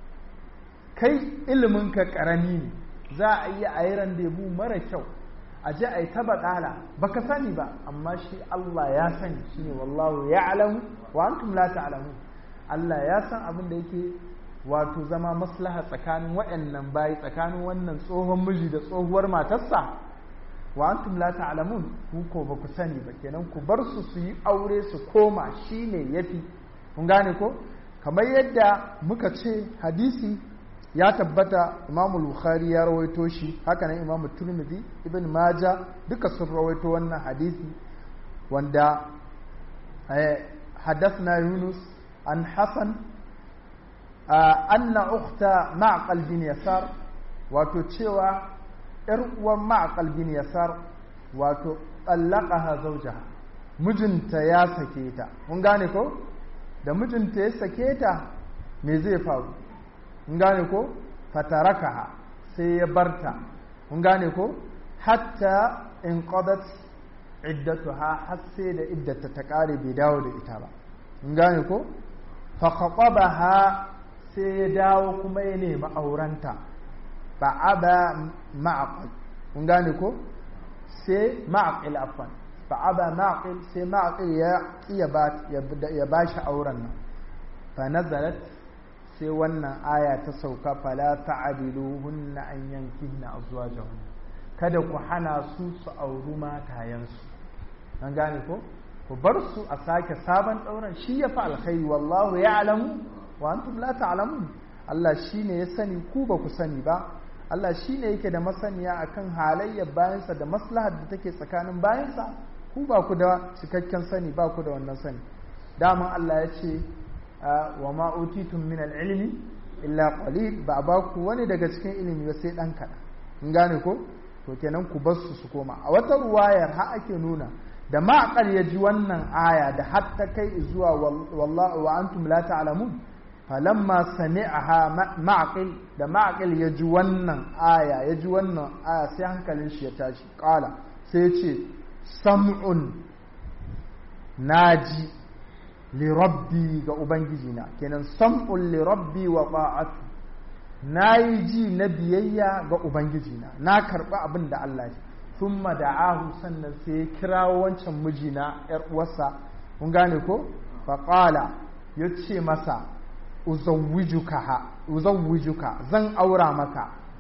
kai iliminka karami ne za a iya a yi randebu mara kyau a ji a yi taba ɗala ba ka sani ba amma shi Allah ya sani shi ne wallahu ya alamu wa antum la ta'lamu Allah ya san abin da yake wato zama maslaha tsakanin waɗannan bayi tsakanin wannan tsohon miji da tsohuwar matarsa wa antum la ta'lamun ku ko ba ku sani ba kenan ku bar su su yi aure su koma shine yafi kun gane ko kamar yadda muka ce hadisi ya tabbata imamu bukhari ya rawaito shi haka nan imamu turmidi ibn maja duka sun rawaito wannan hadisi wanda حدثنا يونس عن حسن أن أخت معقل بن يسار وتتشوى إرقوى معقل بن يسار وتطلقها زوجها mijinta ya sake ta mun gane ko da mijinta ya sake ta me zai faru mun gane ko fatarakaha sai ya barta mun gane ko hatta in qadat iddatuha har sai da iddata ta kare bai dawo da ita ba mun gane ko fa khatabaha sai ya dawo kuma ya nemi aurenta fa aba ma'aqil mun gane ko sai ma'aqil afan fa aba ma'aqil sai ma'aqil ya ya ba ya bashi auren nan fa nazalat sai wannan aya ta sauka fala ta'diluhunna an yankihna azwajahun kada ku hana su su auri matayensu an gane ko ku bar su a sake sabon ɗauran shi ya fi alkhairi wallahu ya alamu wa antum la ta'lamun Allah shine ya sani ku ba ku sani ba Allah shine yake da masaniya akan halayyar bayansa da maslahar da take tsakanin bayansa ku ba ku da cikakken sani ba ku da wannan sani daman Allah ya ce wa ma utitum min al-ilmi illa qalil ba ba ku wani daga cikin ilimi ba sai dan kaɗan in gane ko to kenan ku bar su su koma a wata ruwayar ha ake nuna da ma'aqal ya ji wannan aya da hatta kai zuwa wallahu wa antum la ta'lamun falamma sami'aha ma'aqil da ma'aqil ya ji wannan aya ya ji wannan aya sai hankalin shi ya tashi qala sai ya ce sam'un naji li rabbi ga ubangiji na kenan sam'un li rabbi wa ta'atu nayi ji na biyayya ga ubangiji na na karba abin da Allah ya thumma da'ahu sannan sai ya kirawo wancan mijina yar uwarsa kun gane ko fa qala yace masa uzawwijuka ha uzawwijuka zan aura maka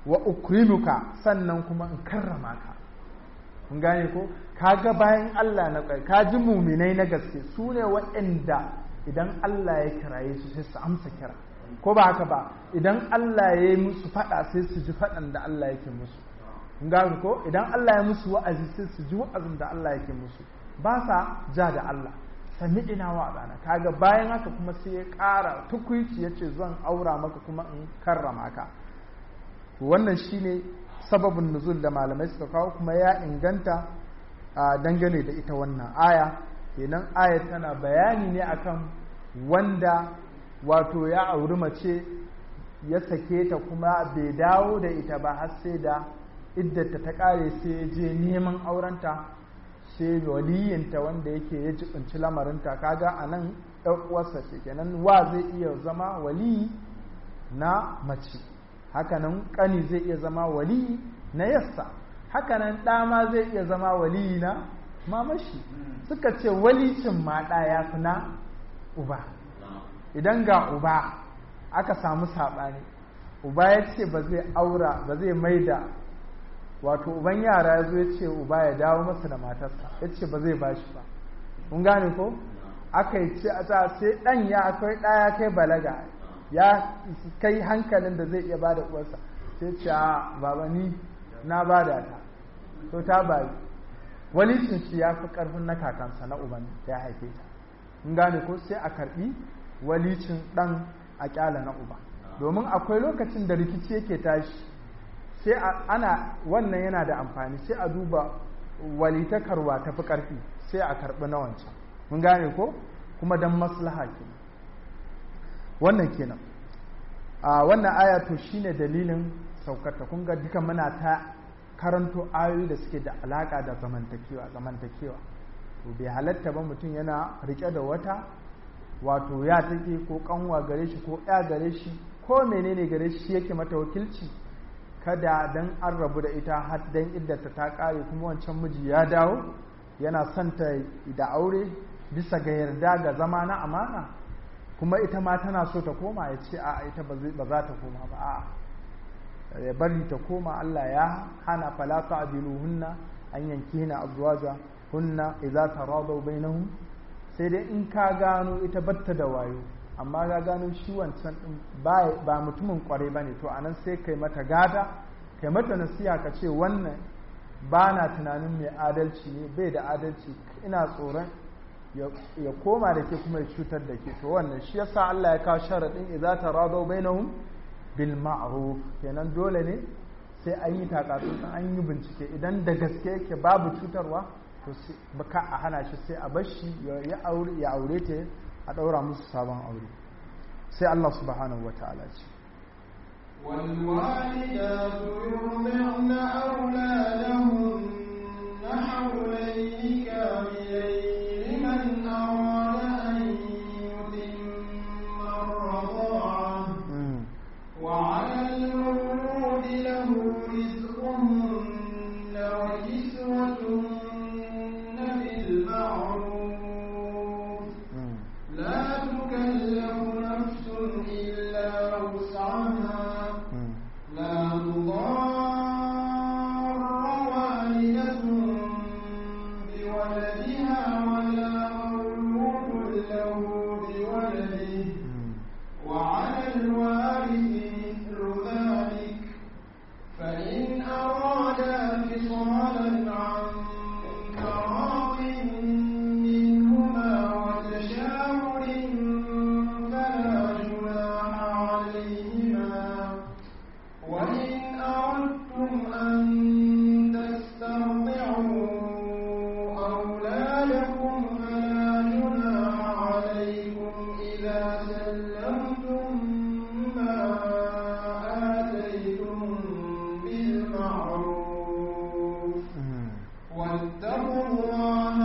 wa ukrimuka sannan kuma in karrama ka kun gane ko kaga bayan Allah na kai ka ji muminai na gaske su ne waɗanda idan Allah ya kiraye su sai su amsa kira ko ba haka ba idan Allah ya yi musu faɗa sai su ji faɗan da Allah yake musu kun gane ko idan Allah ya musu wa'azi sai su ji wa'azin da Allah yake musu ba sa ja da Allah sami ina wa ɗana kaga bayan haka kuma sai ya ƙara tukuici ya ce zan aura maka kuma in karrama ka wannan shine sababin nuzul da malamai suka kawo kuma ya inganta a dangane da ita wannan aya kenan aya tana bayani ne akan wanda wato ya auri mace ya sake ta kuma bai dawo da ita ba har sai da iddata ta kare sai ya je neman aurenta sai waliyinta wanda yake ya jibinci lamarinta kaga a nan uwarsa ce kenan wa zai iya zama waliyi na mace hakanan ƙani zai iya zama waliyi na yassa hakanan ɗa ma zai iya zama waliyi na mamashi suka ce walicin ma ɗa ya fi na uba idan ga uba aka samu saɓani uba ya ce ba zai aura ba zai maida wato uban yara ya zo ya ce uba ya dawo masa da matarsa ya ce ba zai bashi ba kun gane ko aka yi ce a ta sai ɗan ya akwai ɗaya kai balaga ya kai hankalin da zai iya bada uwarsa sai ce a baba ni na bada ta to ta bayi walicin shi ya fi ƙarfin na kakansa na uban ya haife ta kun gane ko sai a karɓi walicin ɗan a ƙyala na uba domin akwai lokacin da rikici yake tashi sai ana wannan yana da amfani sai a duba walitakarwa tafi ƙarfi sai a karɓi na wancan mun gane ko kuma don maslaha ke wannan kenan a wannan aya to shine dalilin saukarta kun ga duka muna ta karanto ayoyi da suke da alaka da zamantakewa zamantakewa to bai halatta ba mutum yana rike da wata wato ya take ko kanwa gare shi ko ya gare shi ko menene gare shi yake mata wakilci kada dan an rabu da ita har dan iddata ta kare kuma wancan miji ya dawo yana son ta da aure bisa ga yarda ga zama na amana kuma ita ma tana so ta koma ya ce a ita ba za ta koma ba a ya bari ta koma Allah ya hana fala ta'diluhunna an yankihina azwaja hunna idza taradaw bainahum sai dai in ka gano ita batta da wayo amma ga gano shi wancan din ba mutumin kwarai bane to anan sai kai mata gada kai mata nasiha ka ce wannan ba na tunanin mai adalci ne bai da adalci ina tsoron ya koma da ke kuma ya cutar da ke to wannan shi yasa Allah ya kawo sharaɗin idza taradaw bainahum bil ma'ruf kenan dole ne sai an yi takatsun an yi bincike idan da gaske yake babu cutarwa to baka a hana shi sai a bar shi ya aure ya aure ta a daura musu sabon aure sai Allah subhanahu wataala ce والوالدات يرضعن أولادهن حولين كاملين لمن أراد أن يتم الرضاعة وعلى المولود له رزقهن وكسوتهن بالمعروف لا تكلف نفس إلا وسعها لا تضار والدة بولدها ولا مولود له بولده وعلى الوارث مثل ذلك فإن أرادا فصالا عن تراض منهما وتشاور فلا جناح عليهما وإن أردتم أن تسترضعوا أولادكم فلا جناح عليكم إذا سلمتم ما آتيتم بالمعروف واتقوا الله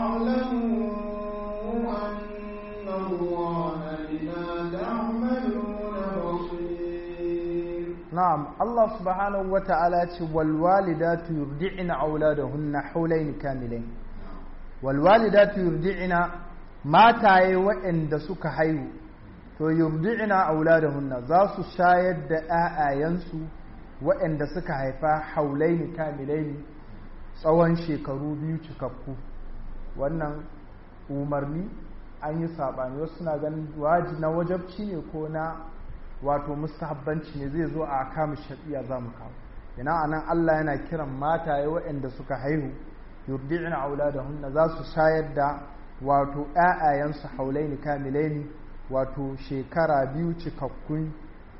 واعلموا أن الله بما تعملون بصير na'am Allah subhanahu wata'ala ya ce wal walidatu yurdi'na auladahunna hawlayn kamilain wal walidatu yurdi'na mataye waɗanda suka haihu to yurdi'na auladahunna za su shayar da ƴaƴayensu waɗanda suka haifa haulaini kamilaini tsawon shekaru biyu cikakku wannan umarni an yi saɓani wasu suna ganin waji na wajabci ne ko na wato mustahabbanci ne zai zo a kama shaɗiya za mu kawo ina anan Allah yana kiran mataye waɗanda suka haihu yurdi'na auladahunna za su shayar da wato ƴaƴayensu haulaini kamilaini wato shekara biyu cikakkun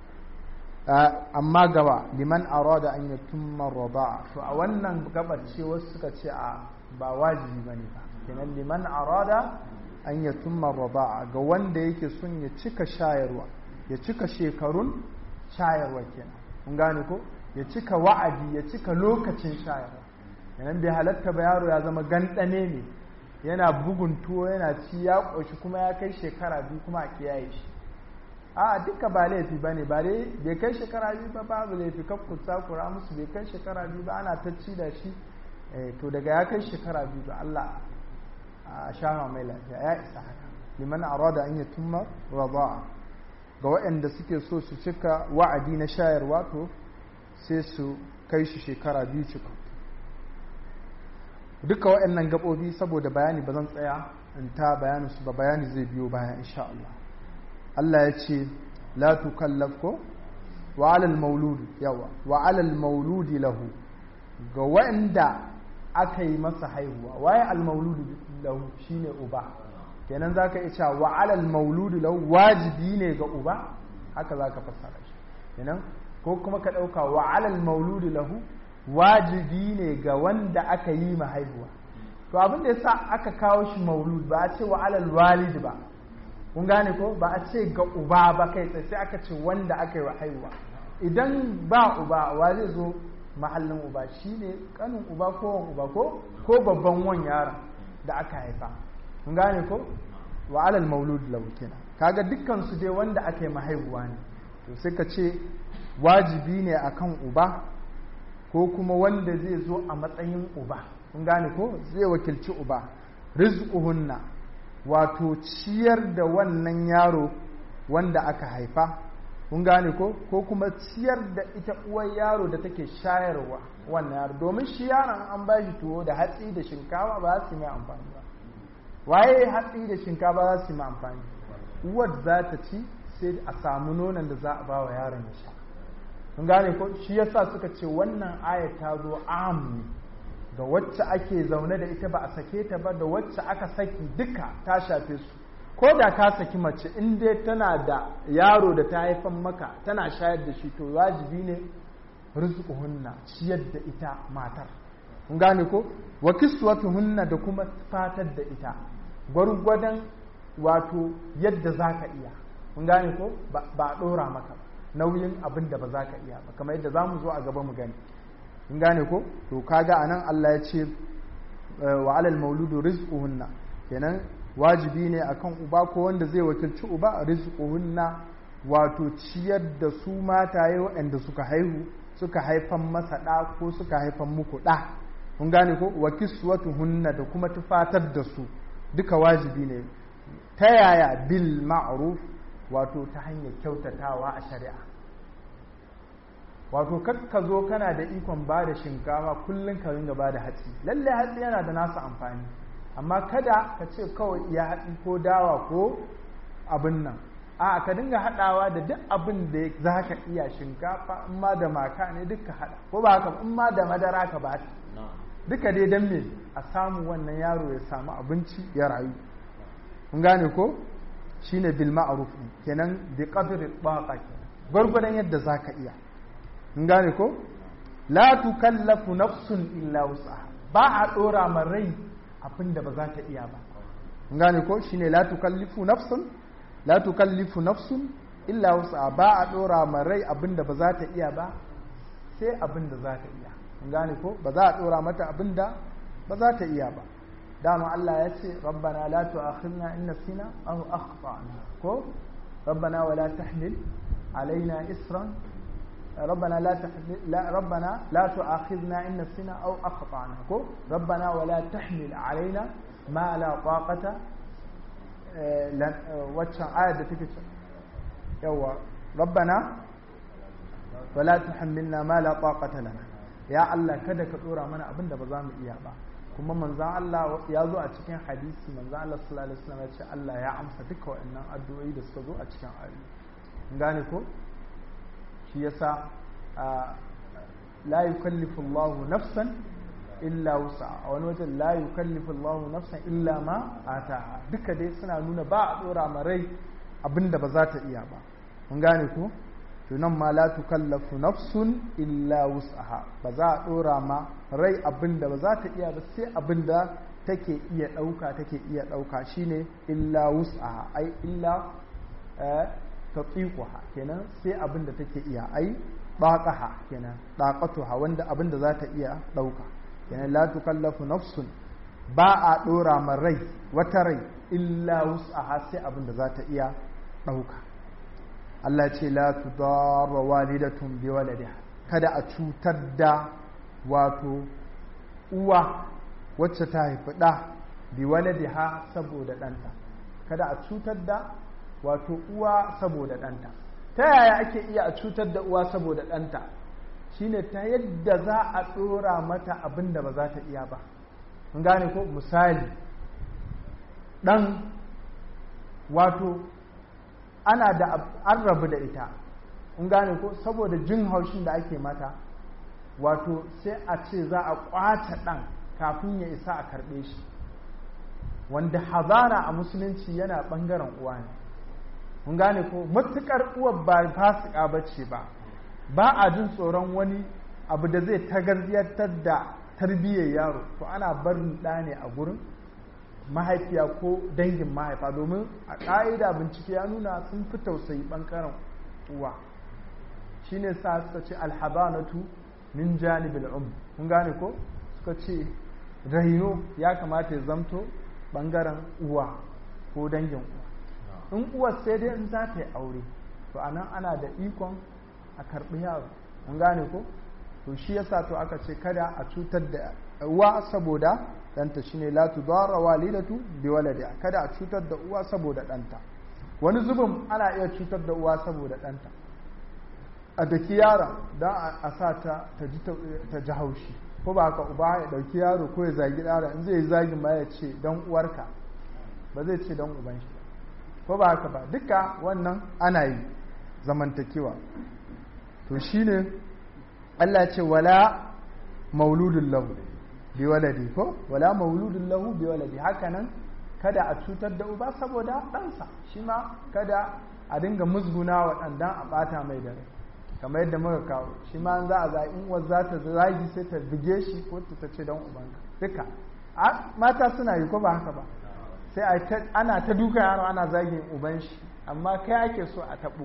amma gaba liman arada an yatumma rada'a to a wannan gabar ce wasu suka ce a ba wajibi bane ba kenan liman arada an yatumma rada'a ga wanda yake son ya cika shayarwa ya cika shekarun shayarwa kenan kun gane ko ya cika wa'adi ya cika lokacin shayarwa yanan bai halatta ba yaro ya zama gandane ne yana bugun tuwo yana ci ya ƙoshi kuma ya kai shekara biyu kuma a kiyaye shi a duka ba laifi ba ne ba dai bai kai shekara biyu ba babu laifi kan kusa kura musu bai kai shekara biyu ba ana ta ci da shi to daga ya kai shekara biyu ba Allah a shama mai lafiya ya isa haka liman arada an yatumma rada'a ga waɗanda suke so su cika wa'adi na shayarwa to sai su kai shi shekara biyu cika duka waɗannan gaɓoɓi saboda bayani ba zan tsaya in ta bayanin su ba bayani zai biyo baya insha Allah Allah ya ce la tukallaf ko wa alal mauludi yawa wa alal mauludi lahu ga waɗanda aka yi masa haihuwa waye al mauludi lahu shine uba kenan zaka iya cewa wa alal mauludi lahu wajibi ne ga uba haka zaka fassara shi kenan ko kuma ka ɗauka wa alal mauludi lahu wajibi ne ga wanda aka yi ma haihuwa to abin da yasa aka kawo shi maulud ba a ce wa alal walid ba kun gane ko ba a ce ga uba ba kai tsaye sai aka ce wanda aka yi wa haihuwa idan ba uba wa zai zo mahallin uba shine kanin uba ko wan uba ko ko babban wan yaron da aka haifa kun gane ko wa alal maulud lahu kenan kaga dukkan su dai wanda aka yi ma haihuwa ne to sai ka ce wajibi ne akan uba ko kuma wanda zai zo a matsayin uba kun gane ko zai wakilci uba rizquhunna wato ciyar da wannan yaro wanda aka haifa kun gane ko ko kuma ciyar da ita uwar yaro da take shayarwa wannan yaro domin shi yaron an ba shi tuwo da hatsi da shinkafa ba su mai amfani ba waye hatsi da shinkafa za su mai amfani uwar za ta ci sai a samu nonon da za a ba wa yaron ya sha kun gane ko shi yasa suka ce wannan aya ta zo am ga wacce ake zaune da ita ba a sake ta ba da wacce aka saki duka ta shafe su ko da ka saki mace in dai tana da yaro da ta haifan maka tana shayar da shi to wajibi ne rizquhunna ciyar da ita matar kun gane ko wa kiswatuhunna da kuma fatar da ita gwargwadon wato yadda zaka iya kun gane ko ba a dora maka ba nauyin abin da ba za ka iya ba kamar yadda za mu zo a gaba mu gani in gane ko to kaga anan Allah ya ce wa alal mauludu rizquhunna kenan wajibi ne akan uba ko wanda zai wakilci uba rizquhunna wato ciyar da su mataye waɗanda suka haihu suka haifan masa ɗa ko suka haifan muku ɗa kun gane ko wa kiswatuhunna da kuma tufatar da su duka wajibi ne ta yaya bil ma'ruf wato ta hanyar kyautatawa a shari'a wato ka zo kana da ikon ba da shinkafa kullum ka ringa ba da hatsi lalle hatsi yana da nasa amfani amma kada ka ce kawai iya hatsi ko dawa ko abin nan a ka dinga haɗawa da duk abin da za ka iya shinkafa in ma da maka ne duka haɗa ko ba haka in ma da madara ka ba duka dai don me a samu wannan yaro ya samu abinci ya rayu kun gane ko shine bil ma'ruf kenan bi qadri taqa kenan gurgurdan yadda zaka iya kun gane ko la tukallafu nafsun illa wus'aha ba a dora ma rai abinda ba za ta iya ba kun gane ko shine la tukallifu nafsun la tukallifu nafsun illa wus'aha ba a dora ma rai abinda ba za ta iya ba sai abinda za ta iya kun gane ko ba za a dora mata abinda ba za ta iya ba dama Allah ya ce rabbana la tu'akhidna in nasina aw akhtana ko rabbana wa la tahmil alaina isran ربنا لا تحمل لا ربنا لا تؤاخذنا ان نسينا او اخطانا كو ربنا ولا تحمل علينا ما لا طاقه waccan ayar da take yawa rabbana wala tuhammilna ma la taqata lana ya Allah kada ka dora mana abin da ba za mu iya ba kuma manzon Allah ya zo a cikin hadisi manzon Allah sallallahu alaihi wasallam ya ce Allah ya amsa duka waɗannan addu'o'i da suka zo a cikin ayoyi gane ko shi yasa la yukallifu Allahu nafsan illa wusa a wani wajen la yukallifu Allahu nafsan illa ma ataha duka dai suna nuna ba a dora ma rai abinda ba za ta iya ba mun gane ko to nan ma la tukallafu nafsun illa wus'aha ba za a dora ma rai abinda ba za ta iya ba sai abinda take iya dauka take iya dauka shine illa wus'aha ai illa tatiquha kenan sai abinda take iya ai baqaha kenan daqatuha wanda abinda za ta iya dauka kenan la tukallafu nafsun ba a dora ma rai wata rai illa wus'aha sai abinda za ta iya dauka Allah ce la tudarra walidatun bi waladiha kada a cutar da wato uwa wacce ta haifi ɗa bi waladiha saboda ɗanta kada a cutar da wato uwa saboda ɗanta ta yaya ake iya a cutar da uwa saboda ɗanta shine ta yadda za a ɗora mata abin da ba za ta iya ba mun gane ko misali ɗan wato ana da an rabu da ita in gane ko saboda jin haushin da ake mata wato sai a ce za a kwace ɗan kafin ya isa a karɓe shi wanda hazana a musulunci yana ɓangaren uwa ne mun gane ko matuƙar uwar ba fasika ba ce ba ba a jin tsoron wani abu da zai tagarziyartar da tarbiyyar yaro to ana barin ɗa ne a gurin mahaifiya ko dangin mahaifa domin a ƙa'ida bincike ya nuna sun fi tausayi ɓangaren uwa shi ne sa suka ce alhabanatu min janibil um kun gane ko suka ce raino ya kamata ya zamto ɓangaren uwa ko dangin uwa in uwar sai dai in za ta yi aure to a nan ana da ikon a karɓi yaro kun gane ko to shi yasa to aka ce kada a cutar da uwa saboda ɗanta shine la tudarra walidatu bi waladiha kada a cutar da uwa saboda ɗanta wani zubin ana iya cutar da uwa saboda ɗanta a daki yaron don a sa ta ta ji haushi ko ba ka uba ya ɗauki yaro ko ya zagi yaron in zai yi zagin ma ya ce don uwarka ba zai ce don uban shi ko ba haka ba duka wannan ana yi zamantakewa to shine Allah ce wala mauludun lahu bi waladi ko wala mauludun lahu bi waladi hakanan kada a cutar da uba saboda ɗansa shi ma kada a dinga musguna wa ɗan dan a ɓata mai dare kamar yadda muka kawo shi ma za a za in uwar za ta zagi sai ta buge shi ko ta ce don ubanka duka mata suna yi ko ba haka ba sai ana ta duka yaro ana zagin uban shi amma kai ake so a taɓo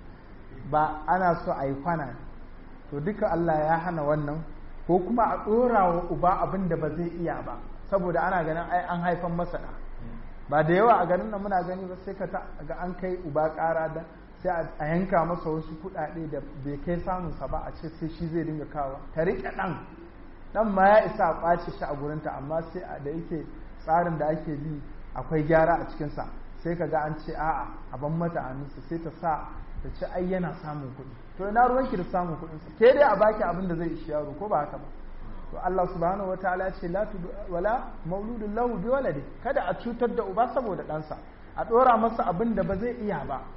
ba ana so a yi kwana to duka Allah ya hana wannan ko kuma a ɗora wa uba abin da ba zai iya ba saboda ana ganin ai an haifan masa da ba da yawa a ganin nan muna gani ba sai ka ga an kai uba ƙara da sai a yanka masa wasu kuɗaɗe da bai kai samunsa ba a ce sai shi zai dinga kawo ta riƙe ɗan ɗan ma ya isa a ƙwace shi a gurinta amma sai da yake tsarin da ake bi akwai gyara a cikinsa sai ka ga an ce a'a a ban mata hannunsa sai ta sa ta ce ai yana samun kuɗi to ina ruwanki da samun kuɗinsa ke dai a baki abin da zai ishi yaro ko ba haka ba to Allah subhanahu wataala ya ce la wala mauludun lahu bi waladi kada a cutar da uba saboda ɗansa a ɗora masa abin da ba zai iya ba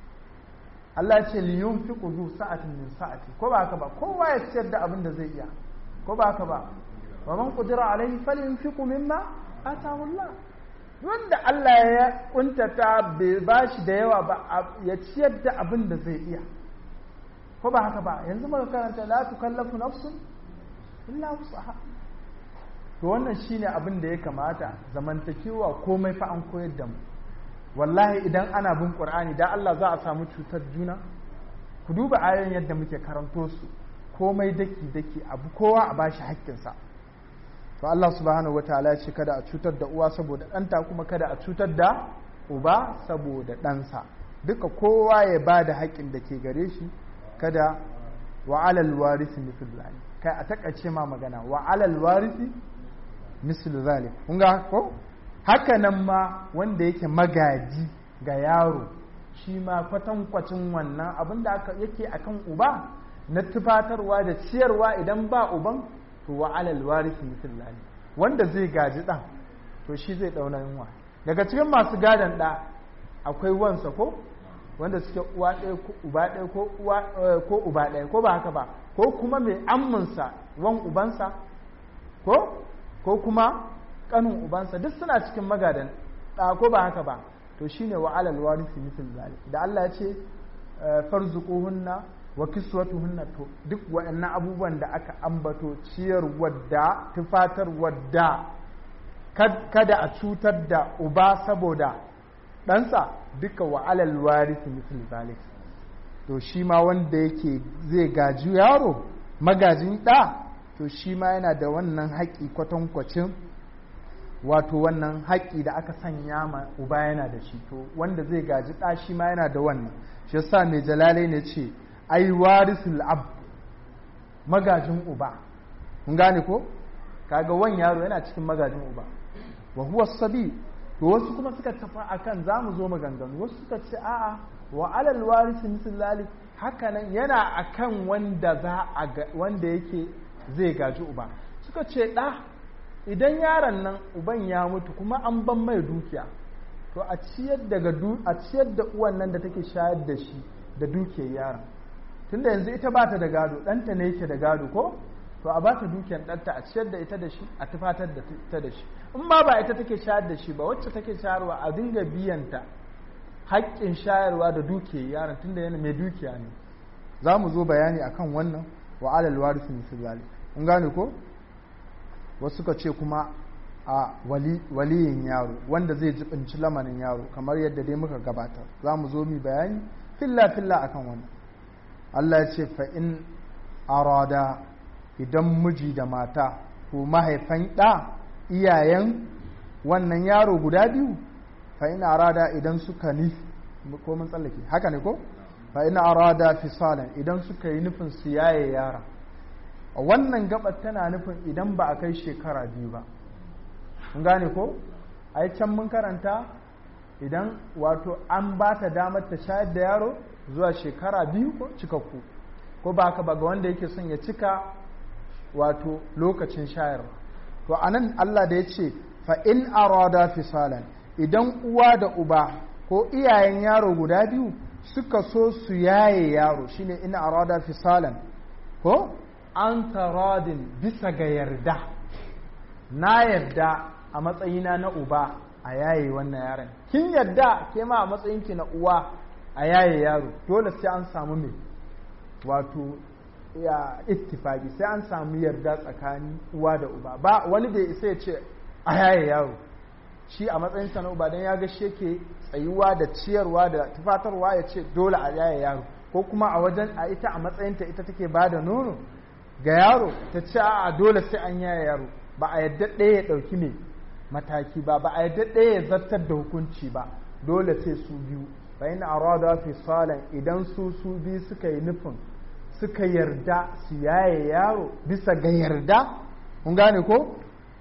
Allah ya ce li yunfiqu zu sa'atin min sa'ati ko ba haka ba kowa ya ciyar da abin da zai iya ko ba haka ba wa man qudira alaihi falyunfiqu mimma atahu Allah wanda Allah ya kuntata bai ba shi da yawa ba ya ciyar da abin da zai iya ko ba haka ba yanzu muka karanta la tukallafu nafsun illa wusaha to wannan shine abin da ya kamata zamantakewa komai fa an koyar da mu wallahi idan ana bin qur'ani da Allah za a samu cutar juna ku duba ayoyin yadda muke karanto su komai daki daki abu kowa a bashi haƙƙinsa to Allah subhanahu wataala ya ce kada a cutar da uwa saboda ɗanta kuma kada a cutar da uba saboda ɗansa duka kowa ya ba da haƙƙin da ke gare shi kada wa alal warisi mislu zalik kai a takaice ma magana wa alal warisi mislu zalik kun ga ko haka nan ma wanda yake magaji ga yaro shi ma kwatankwacin wannan abin da aka yake akan uba na tufatarwa da ciyarwa idan ba uban to wa alal warisi misali wanda zai gaji ɗan to shi zai ɗauna yunwa daga cikin masu gadon ɗa akwai wansa ko wanda suke uwa ɗaya ko uba ɗaya ko uwa ko uba ɗaya ko ba haka ba ko kuma mai amminsa wan ubansa ko ko kuma kanin ubansa duk suna cikin magadan ɗa ko ba haka ba to shine wa alal warisi misal zalik da Allah ya ce farzuquhunna wa kiswatuhunna to duk waɗannan abubuwan da aka ambato ciyar wadda tufatar wadda kada a cutar da uba saboda ɗansa duka wa alal warisi misal zalik to shi ma wanda yake zai gaji yaro magajin ɗa to shi ma yana da wannan haƙi kwatankwacin wato wannan haƙi da aka sanya ma uba yana da shi to wanda zai gaji ɗa shi ma yana da wannan shi yasa mai jalale ne ce ai warisul ab magajin uba kun gane ko kaga wan yaro yana cikin magajin uba wa huwa sabi to wasu kuma suka tafi akan zamu zo maganganu wasu suka ce a'a wa alal warisi misal haka nan yana akan wanda za a wanda yake zai gaji uba suka ce ɗa idan yaron nan uban ya mutu kuma an ban mai dukiya to a ciyar daga a ciyar da uwan nan da take shayar da shi da dukiyar yaron tunda yanzu ita ba ta da gado ɗanta ne yake da gado ko to a ba ta dukiyar ɗanta a ciyar da ita da shi a tufatar da ita da shi in ma ba ita take shayar da shi ba wacce take shayarwa a dinga biyanta haƙƙin shayarwa da dukiyar yaron tunda yana mai dukiya ne za mu zo bayani akan wannan wa alal warisi misal zalik in gane ko wasu suka ce kuma a waliyin yaro wanda zai jibinci lamarin yaro kamar yadda dai muka gabatar za mu zo mi bayani filla filla akan wannan Allah ya ce fa in arada idan miji da mata ko mahaifan ɗa iyayen wannan yaro guda biyu fa in arada idan suka ni ko mun tsallake haka ne ko fa in arada fisalan idan suka yi nufin su yaye yara wannan gabar tana nufin idan ba a kai shekara biyu ba mun gane ko ai can mun karanta idan wato an ba ta damar ta shayar da yaro zuwa shekara biyu ko cikakku ko ba ka ba ga wanda yake son ya cika wato lokacin shayarwa to anan Allah da ya ce fa in arada fisalan idan uwa da uba ko iyayen yaro guda biyu suka so su yaye yaro shine in arada fisalan ko an taradin bisa ga yarda na yarda a matsayina na uba a yaye wannan yaron kin yarda ke ma a matsayinki na uwa a yaye yaro dole sai an samu mai wato ya ittifaki sai an samu yarda tsakanin uwa da uba ba wani bai isa ya ce a yaye yaro shi a matsayin sa na uba dan ya ga shi yake tsayuwa da ciyarwa da tufatarwa ya ce dole a yaye yaro ko kuma a wajen a ita a matsayinta ita take ba da nono ga yaro ta ce a dole sai an yaye yaro ba a yadda ɗaya ya ɗauki ne mataki ba ba a yadda ɗaya ya zartar da hukunci ba dole sai su biyu bayan arada fi salan idan su su biyu suka yi nufin suka yarda su yaye yaro bisa ga yarda kun gane ko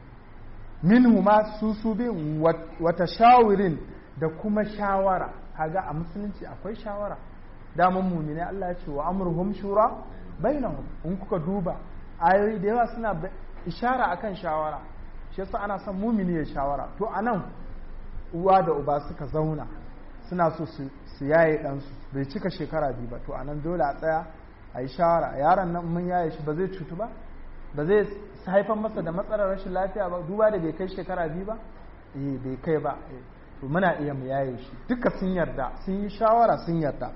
minhu ma su su biyu wata shawirin da kuma shawara kaga a musulunci akwai shawara daman mumine Allah ya ce wa amruhum shura bainahum in kuka duba ayoyi da yawa suna ishara akan shawara shi yasa ana son mumini ya shawara to anan uwa da uba suka zauna suna so su yaye ɗansu bai cika shekara biyu ba to anan dole a tsaya a yi shawara yaron nan mun yaye shi ba zai cutu ba ba zai haifar masa da matsalar rashin lafiya ba duba da bai kai shekara biyu ba eh bai kai ba to muna iya mu yaye shi duka sun yarda sun yi shawara sun yarda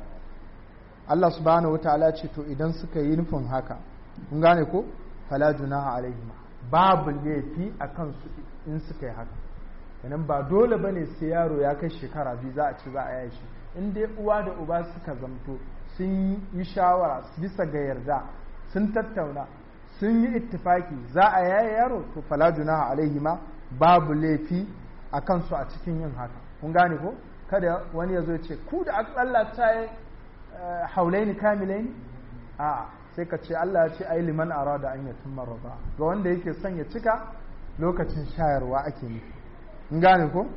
Allah subhanahu wataala ce to idan suka yi nufin haka kun gane ko fala junaha alaihim babu laifi a kansu in suka yi haka kenan ba dole bane sai yaro ya kai shekara biyu za a ci za a yaye shi in dai uwa da uba suka zamto sun yi shawara bisa ga yarda sun tattauna sun yi ittifaki za a yaye yaro to fala junaha alaihima babu laifi a kansu a cikin yin haka kun gane ko kada wani ya zo ce ku da aka tsallata ya haulaini kamilaini a sai ka ce Allah ya ce ai liman arada an yatimma raba ga wanda yake son ya cika lokacin shayarwa ake nufi kun gane ko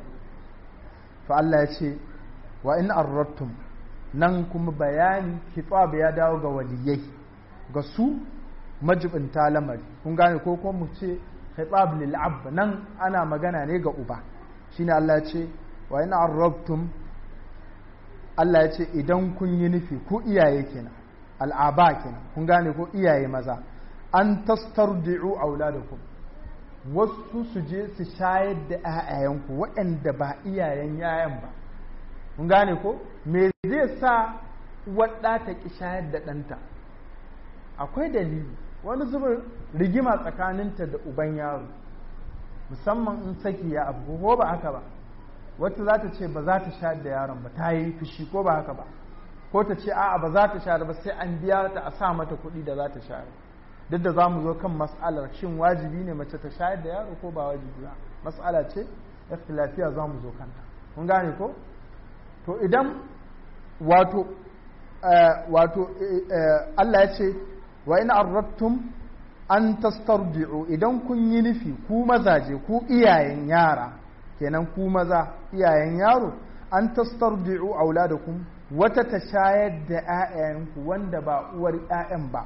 fa Allah ya ce wa in arrattum nan kuma bayani kitab ya dawo ga waliyai ga su majibinta lamari kun gane ko ko mu ce khitab lil ab nan ana magana ne ga uba shine Allah ya ce wa in arrabtum Allah ya ce idan kun yi nufi ku iyaye kenan al'aba kenan kun gane ko iyaye maza an tastardi'u auladakum wasu su je su shayar da 'ya'yayanku waɗanda ba iyayen 'ya'yan ba kun gane ko me zai sa wadda ta ki shayar da ɗanta akwai dalili wani zubin rigima tsakaninta da uban yaro musamman in saki ya abu ko ba haka ba wata za ta ce ba za ta shayar da yaron ba ta yi fushi ko ba haka ba ko ta ce a'a ba za ta shayar ba sai an biya ta a sa mata kuɗi da za ta shayar duk da za mu zo kan mas'alar shin wajibi ne mace ta shayar da yaro ko ba wajibi ba mas'ala ce lafiya za mu zo kanta kun gane ko to idan wato wato Allah ya ce wa in arrattum an tastardi'u idan kun yi nufi ku mazaje ku iyayen yara kenan ku maza iyayen yaro an tastardi'u auladakum wata ta shayar da 'ya'yanku wanda ba uwar 'ya'yan ba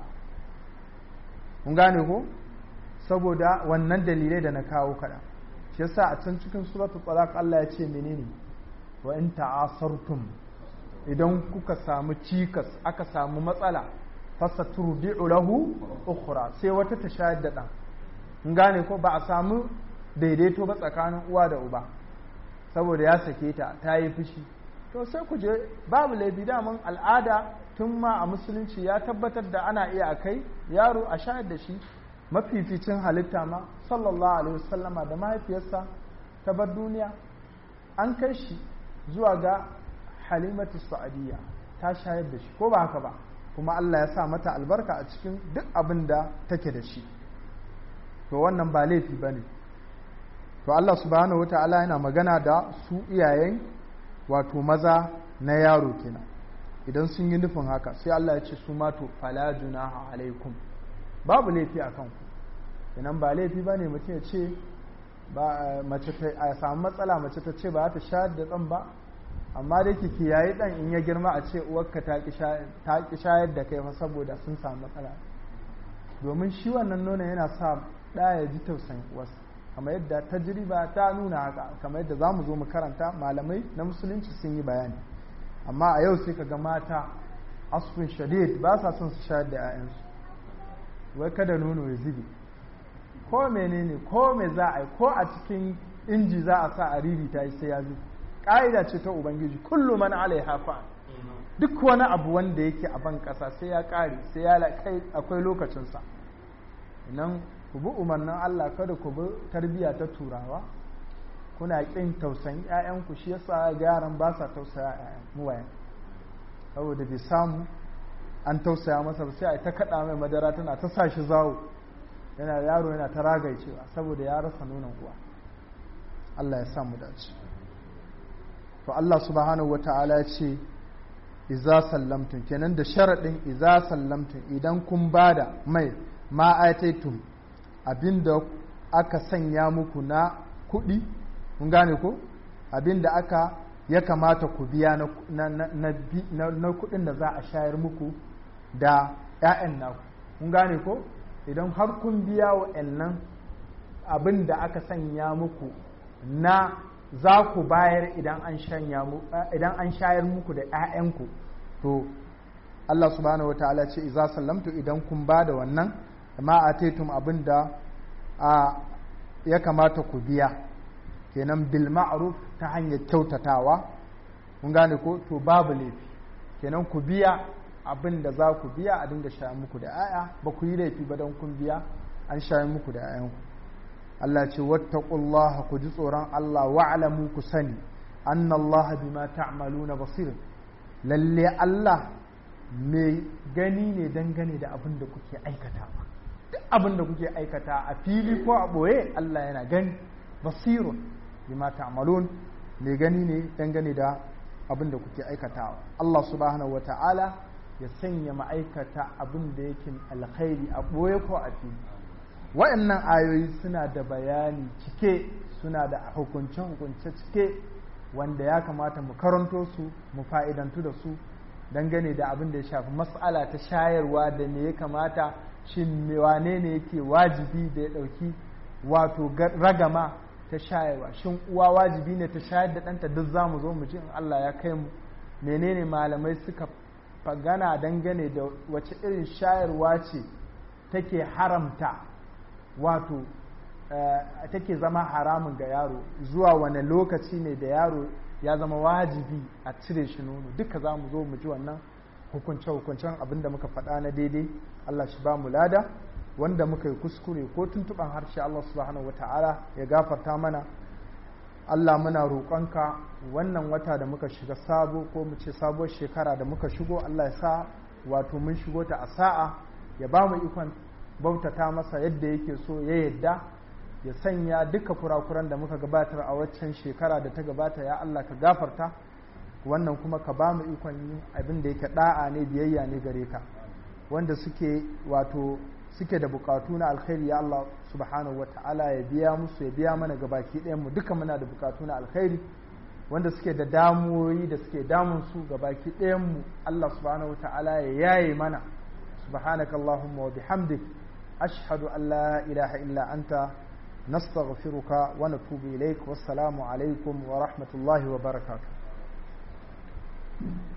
kun gane ko saboda wannan dalilai da na kawo kaɗan shi yasa a can cikin suratul talaq Allah ya ce menene wa in ta'asartum idan kuka samu cikas aka samu matsala fasaturdi'u lahu ukhra sai wata ta shayar da dan kun gane ko ba a samu daidaito ba tsakanin uwa da uba saboda ya sake ta ta yi fushi to sai ku je babu laifi daman al'ada tun ma a musulunci ya tabbatar da ana iya kai yaro a shayar da shi mafificin halitta ma sallallahu alaihi wasallama da mahaifiyarsa ta bar duniya an kai shi zuwa ga halimatu sa'adiyya ta shayar da shi ko ba haka ba kuma Allah ya sa mata albarka a cikin duk abin da take da shi to wannan ba laifi ba ne to Allah subhanahu wata'ala yana magana da su iyayen wato maza na yaro kenan idan sun yi nufin haka sai Allah ya ce su mato fala junaha alaikum babu laifi a kanku idan ba laifi ba ne mutum ya ce ba mace ta a samu matsala mace ta ce ba ta shayar da tsan ba amma dai ki kiyaye dan in ya girma a ce uwarka ta ki shayar da kai fa saboda sun samu matsala domin shi wannan nono yana sa ɗa ya ji tausayin uwarsa kamar yadda tajriba ta nuna haka kamar yadda za mu zo mu karanta malamai na musulunci sun yi bayani amma a yau sai ka ga mata asfin shadid ba sa son su shayar da 'ya'yansu wai kada nono ya zube ko menene ko me za a yi ko a cikin inji za a sa a riri ta yi sai ya zube ƙa'ida ce ta ubangiji kullu man alaiha fa duk wani abu wanda yake a ban ƙasa sai ya ƙare sai ya kai akwai lokacinsa idan ku bi umarnin Allah kada ku bi tarbiyya ta turawa kuna ƙin tausayin 'ya'yanku shi yasa yaran ba sa tausaya 'ya'yan muwayen saboda bai samu an tausaya masa ba sai a ta kaɗa mai madara tana ta sa shi zawo yana yaro yana ta ragaicewa saboda ya rasa nonon uwa Allah ya samu dace to Allah subhanahu wata'ala ya ce iza sallamtum kenan da sharaɗin iza sallamtum idan kun bada mai ma'aitaitum abinda aka sanya muku na kuɗi kun gane ko abinda aka ya kamata ku biya na kuɗin da za a shayar muku da 'ya'yan naku kun gane ko idan har kun biya wa nan abin da aka sanya muku na za ku bayar idan an shayar muku da 'ya'yanku to Allah subhanahu wataala ce iza sallamtu idan kun ba da wannan ma a taitum abin da ya kamata ku biya kenan bil ma'ruf ta hanyar kyautatawa kun gane ko to babu laifi kenan ku biya abin da za ku biya a dinga shayar muku da 'ya'ya ba ku yi laifi ba don kun biya an shayar muku da 'ya'yanku Allah ce wattaqullaha ku ji tsoron Allah wa'lamu ku sani anna Allah bima ta'maluna basir lalle Allah mai gani ne dangane da abin da kuke aikatawa duk abin da kuke aikata a fili ko a boye Allah yana gani basirun bima ta'malun mai gani ne dangane da abin da kuke aikatawa Allah subhanahu wata'ala ya sanya ma'aikata abin da yake alkhairi a boye ko a fili wa'annan ayoyi suna da bayani cike suna da hukunce-hukunce cike wanda ya kamata mu karanto su mu fa'idantu da su dangane da abin da ya shafi mas'ala ta shayarwa da me ya kamata shin wane ne yake wajibi da ya ɗauki wato ragama ta shayarwa shin uwa wajibi ne ta shayar da ɗanta duk za mu zo mu ji in Allah ya kai mu menene malamai suka fagana dangane da wace irin shayarwa ce take haramta wato take zama haramun ga yaro zuwa wane lokaci ne da yaro ya zama wajibi a cire shi nono duka za mu zo mu ji wannan hukunce-hukuncen abin da muka faɗa na daidai Allah shi ba mu lada wanda muka yi kuskure ko tuntuɓan harshe Allah subhanahu wa ta'ala ya gafarta mana Allah muna roƙonka wannan wata da muka shiga sabo ko mu ce sabuwar shekara da muka shigo Allah ya sa wato mun shigo ta a sa'a ya ba mu ikon bautata masa yadda yake so ya yadda ya sanya duka kurakuran da muka gabatar a waccan shekara da ta gabata ya Allah ka gafarta wannan kuma ka ba mu ikon yin abin da yake da'a ne biyayya ne gare ka wanda suke wato suke da bukatu na alkhairi ya Allah subhanahu wata'ala ya biya musu ya biya mana gabaki ɗayan mu duka muna da bukatu na alkhairi wanda suke da damuwoyi da suke damun su gabaki ɗayan mu Allah subhanahu wata'ala ya yaye mana subhanaka allahumma wa bihamdik ashhadu an la ilaha illa anta nastaghfiruka wa natubu ilaik wassalamu alaikum wa rahmatullahi wa barakatuh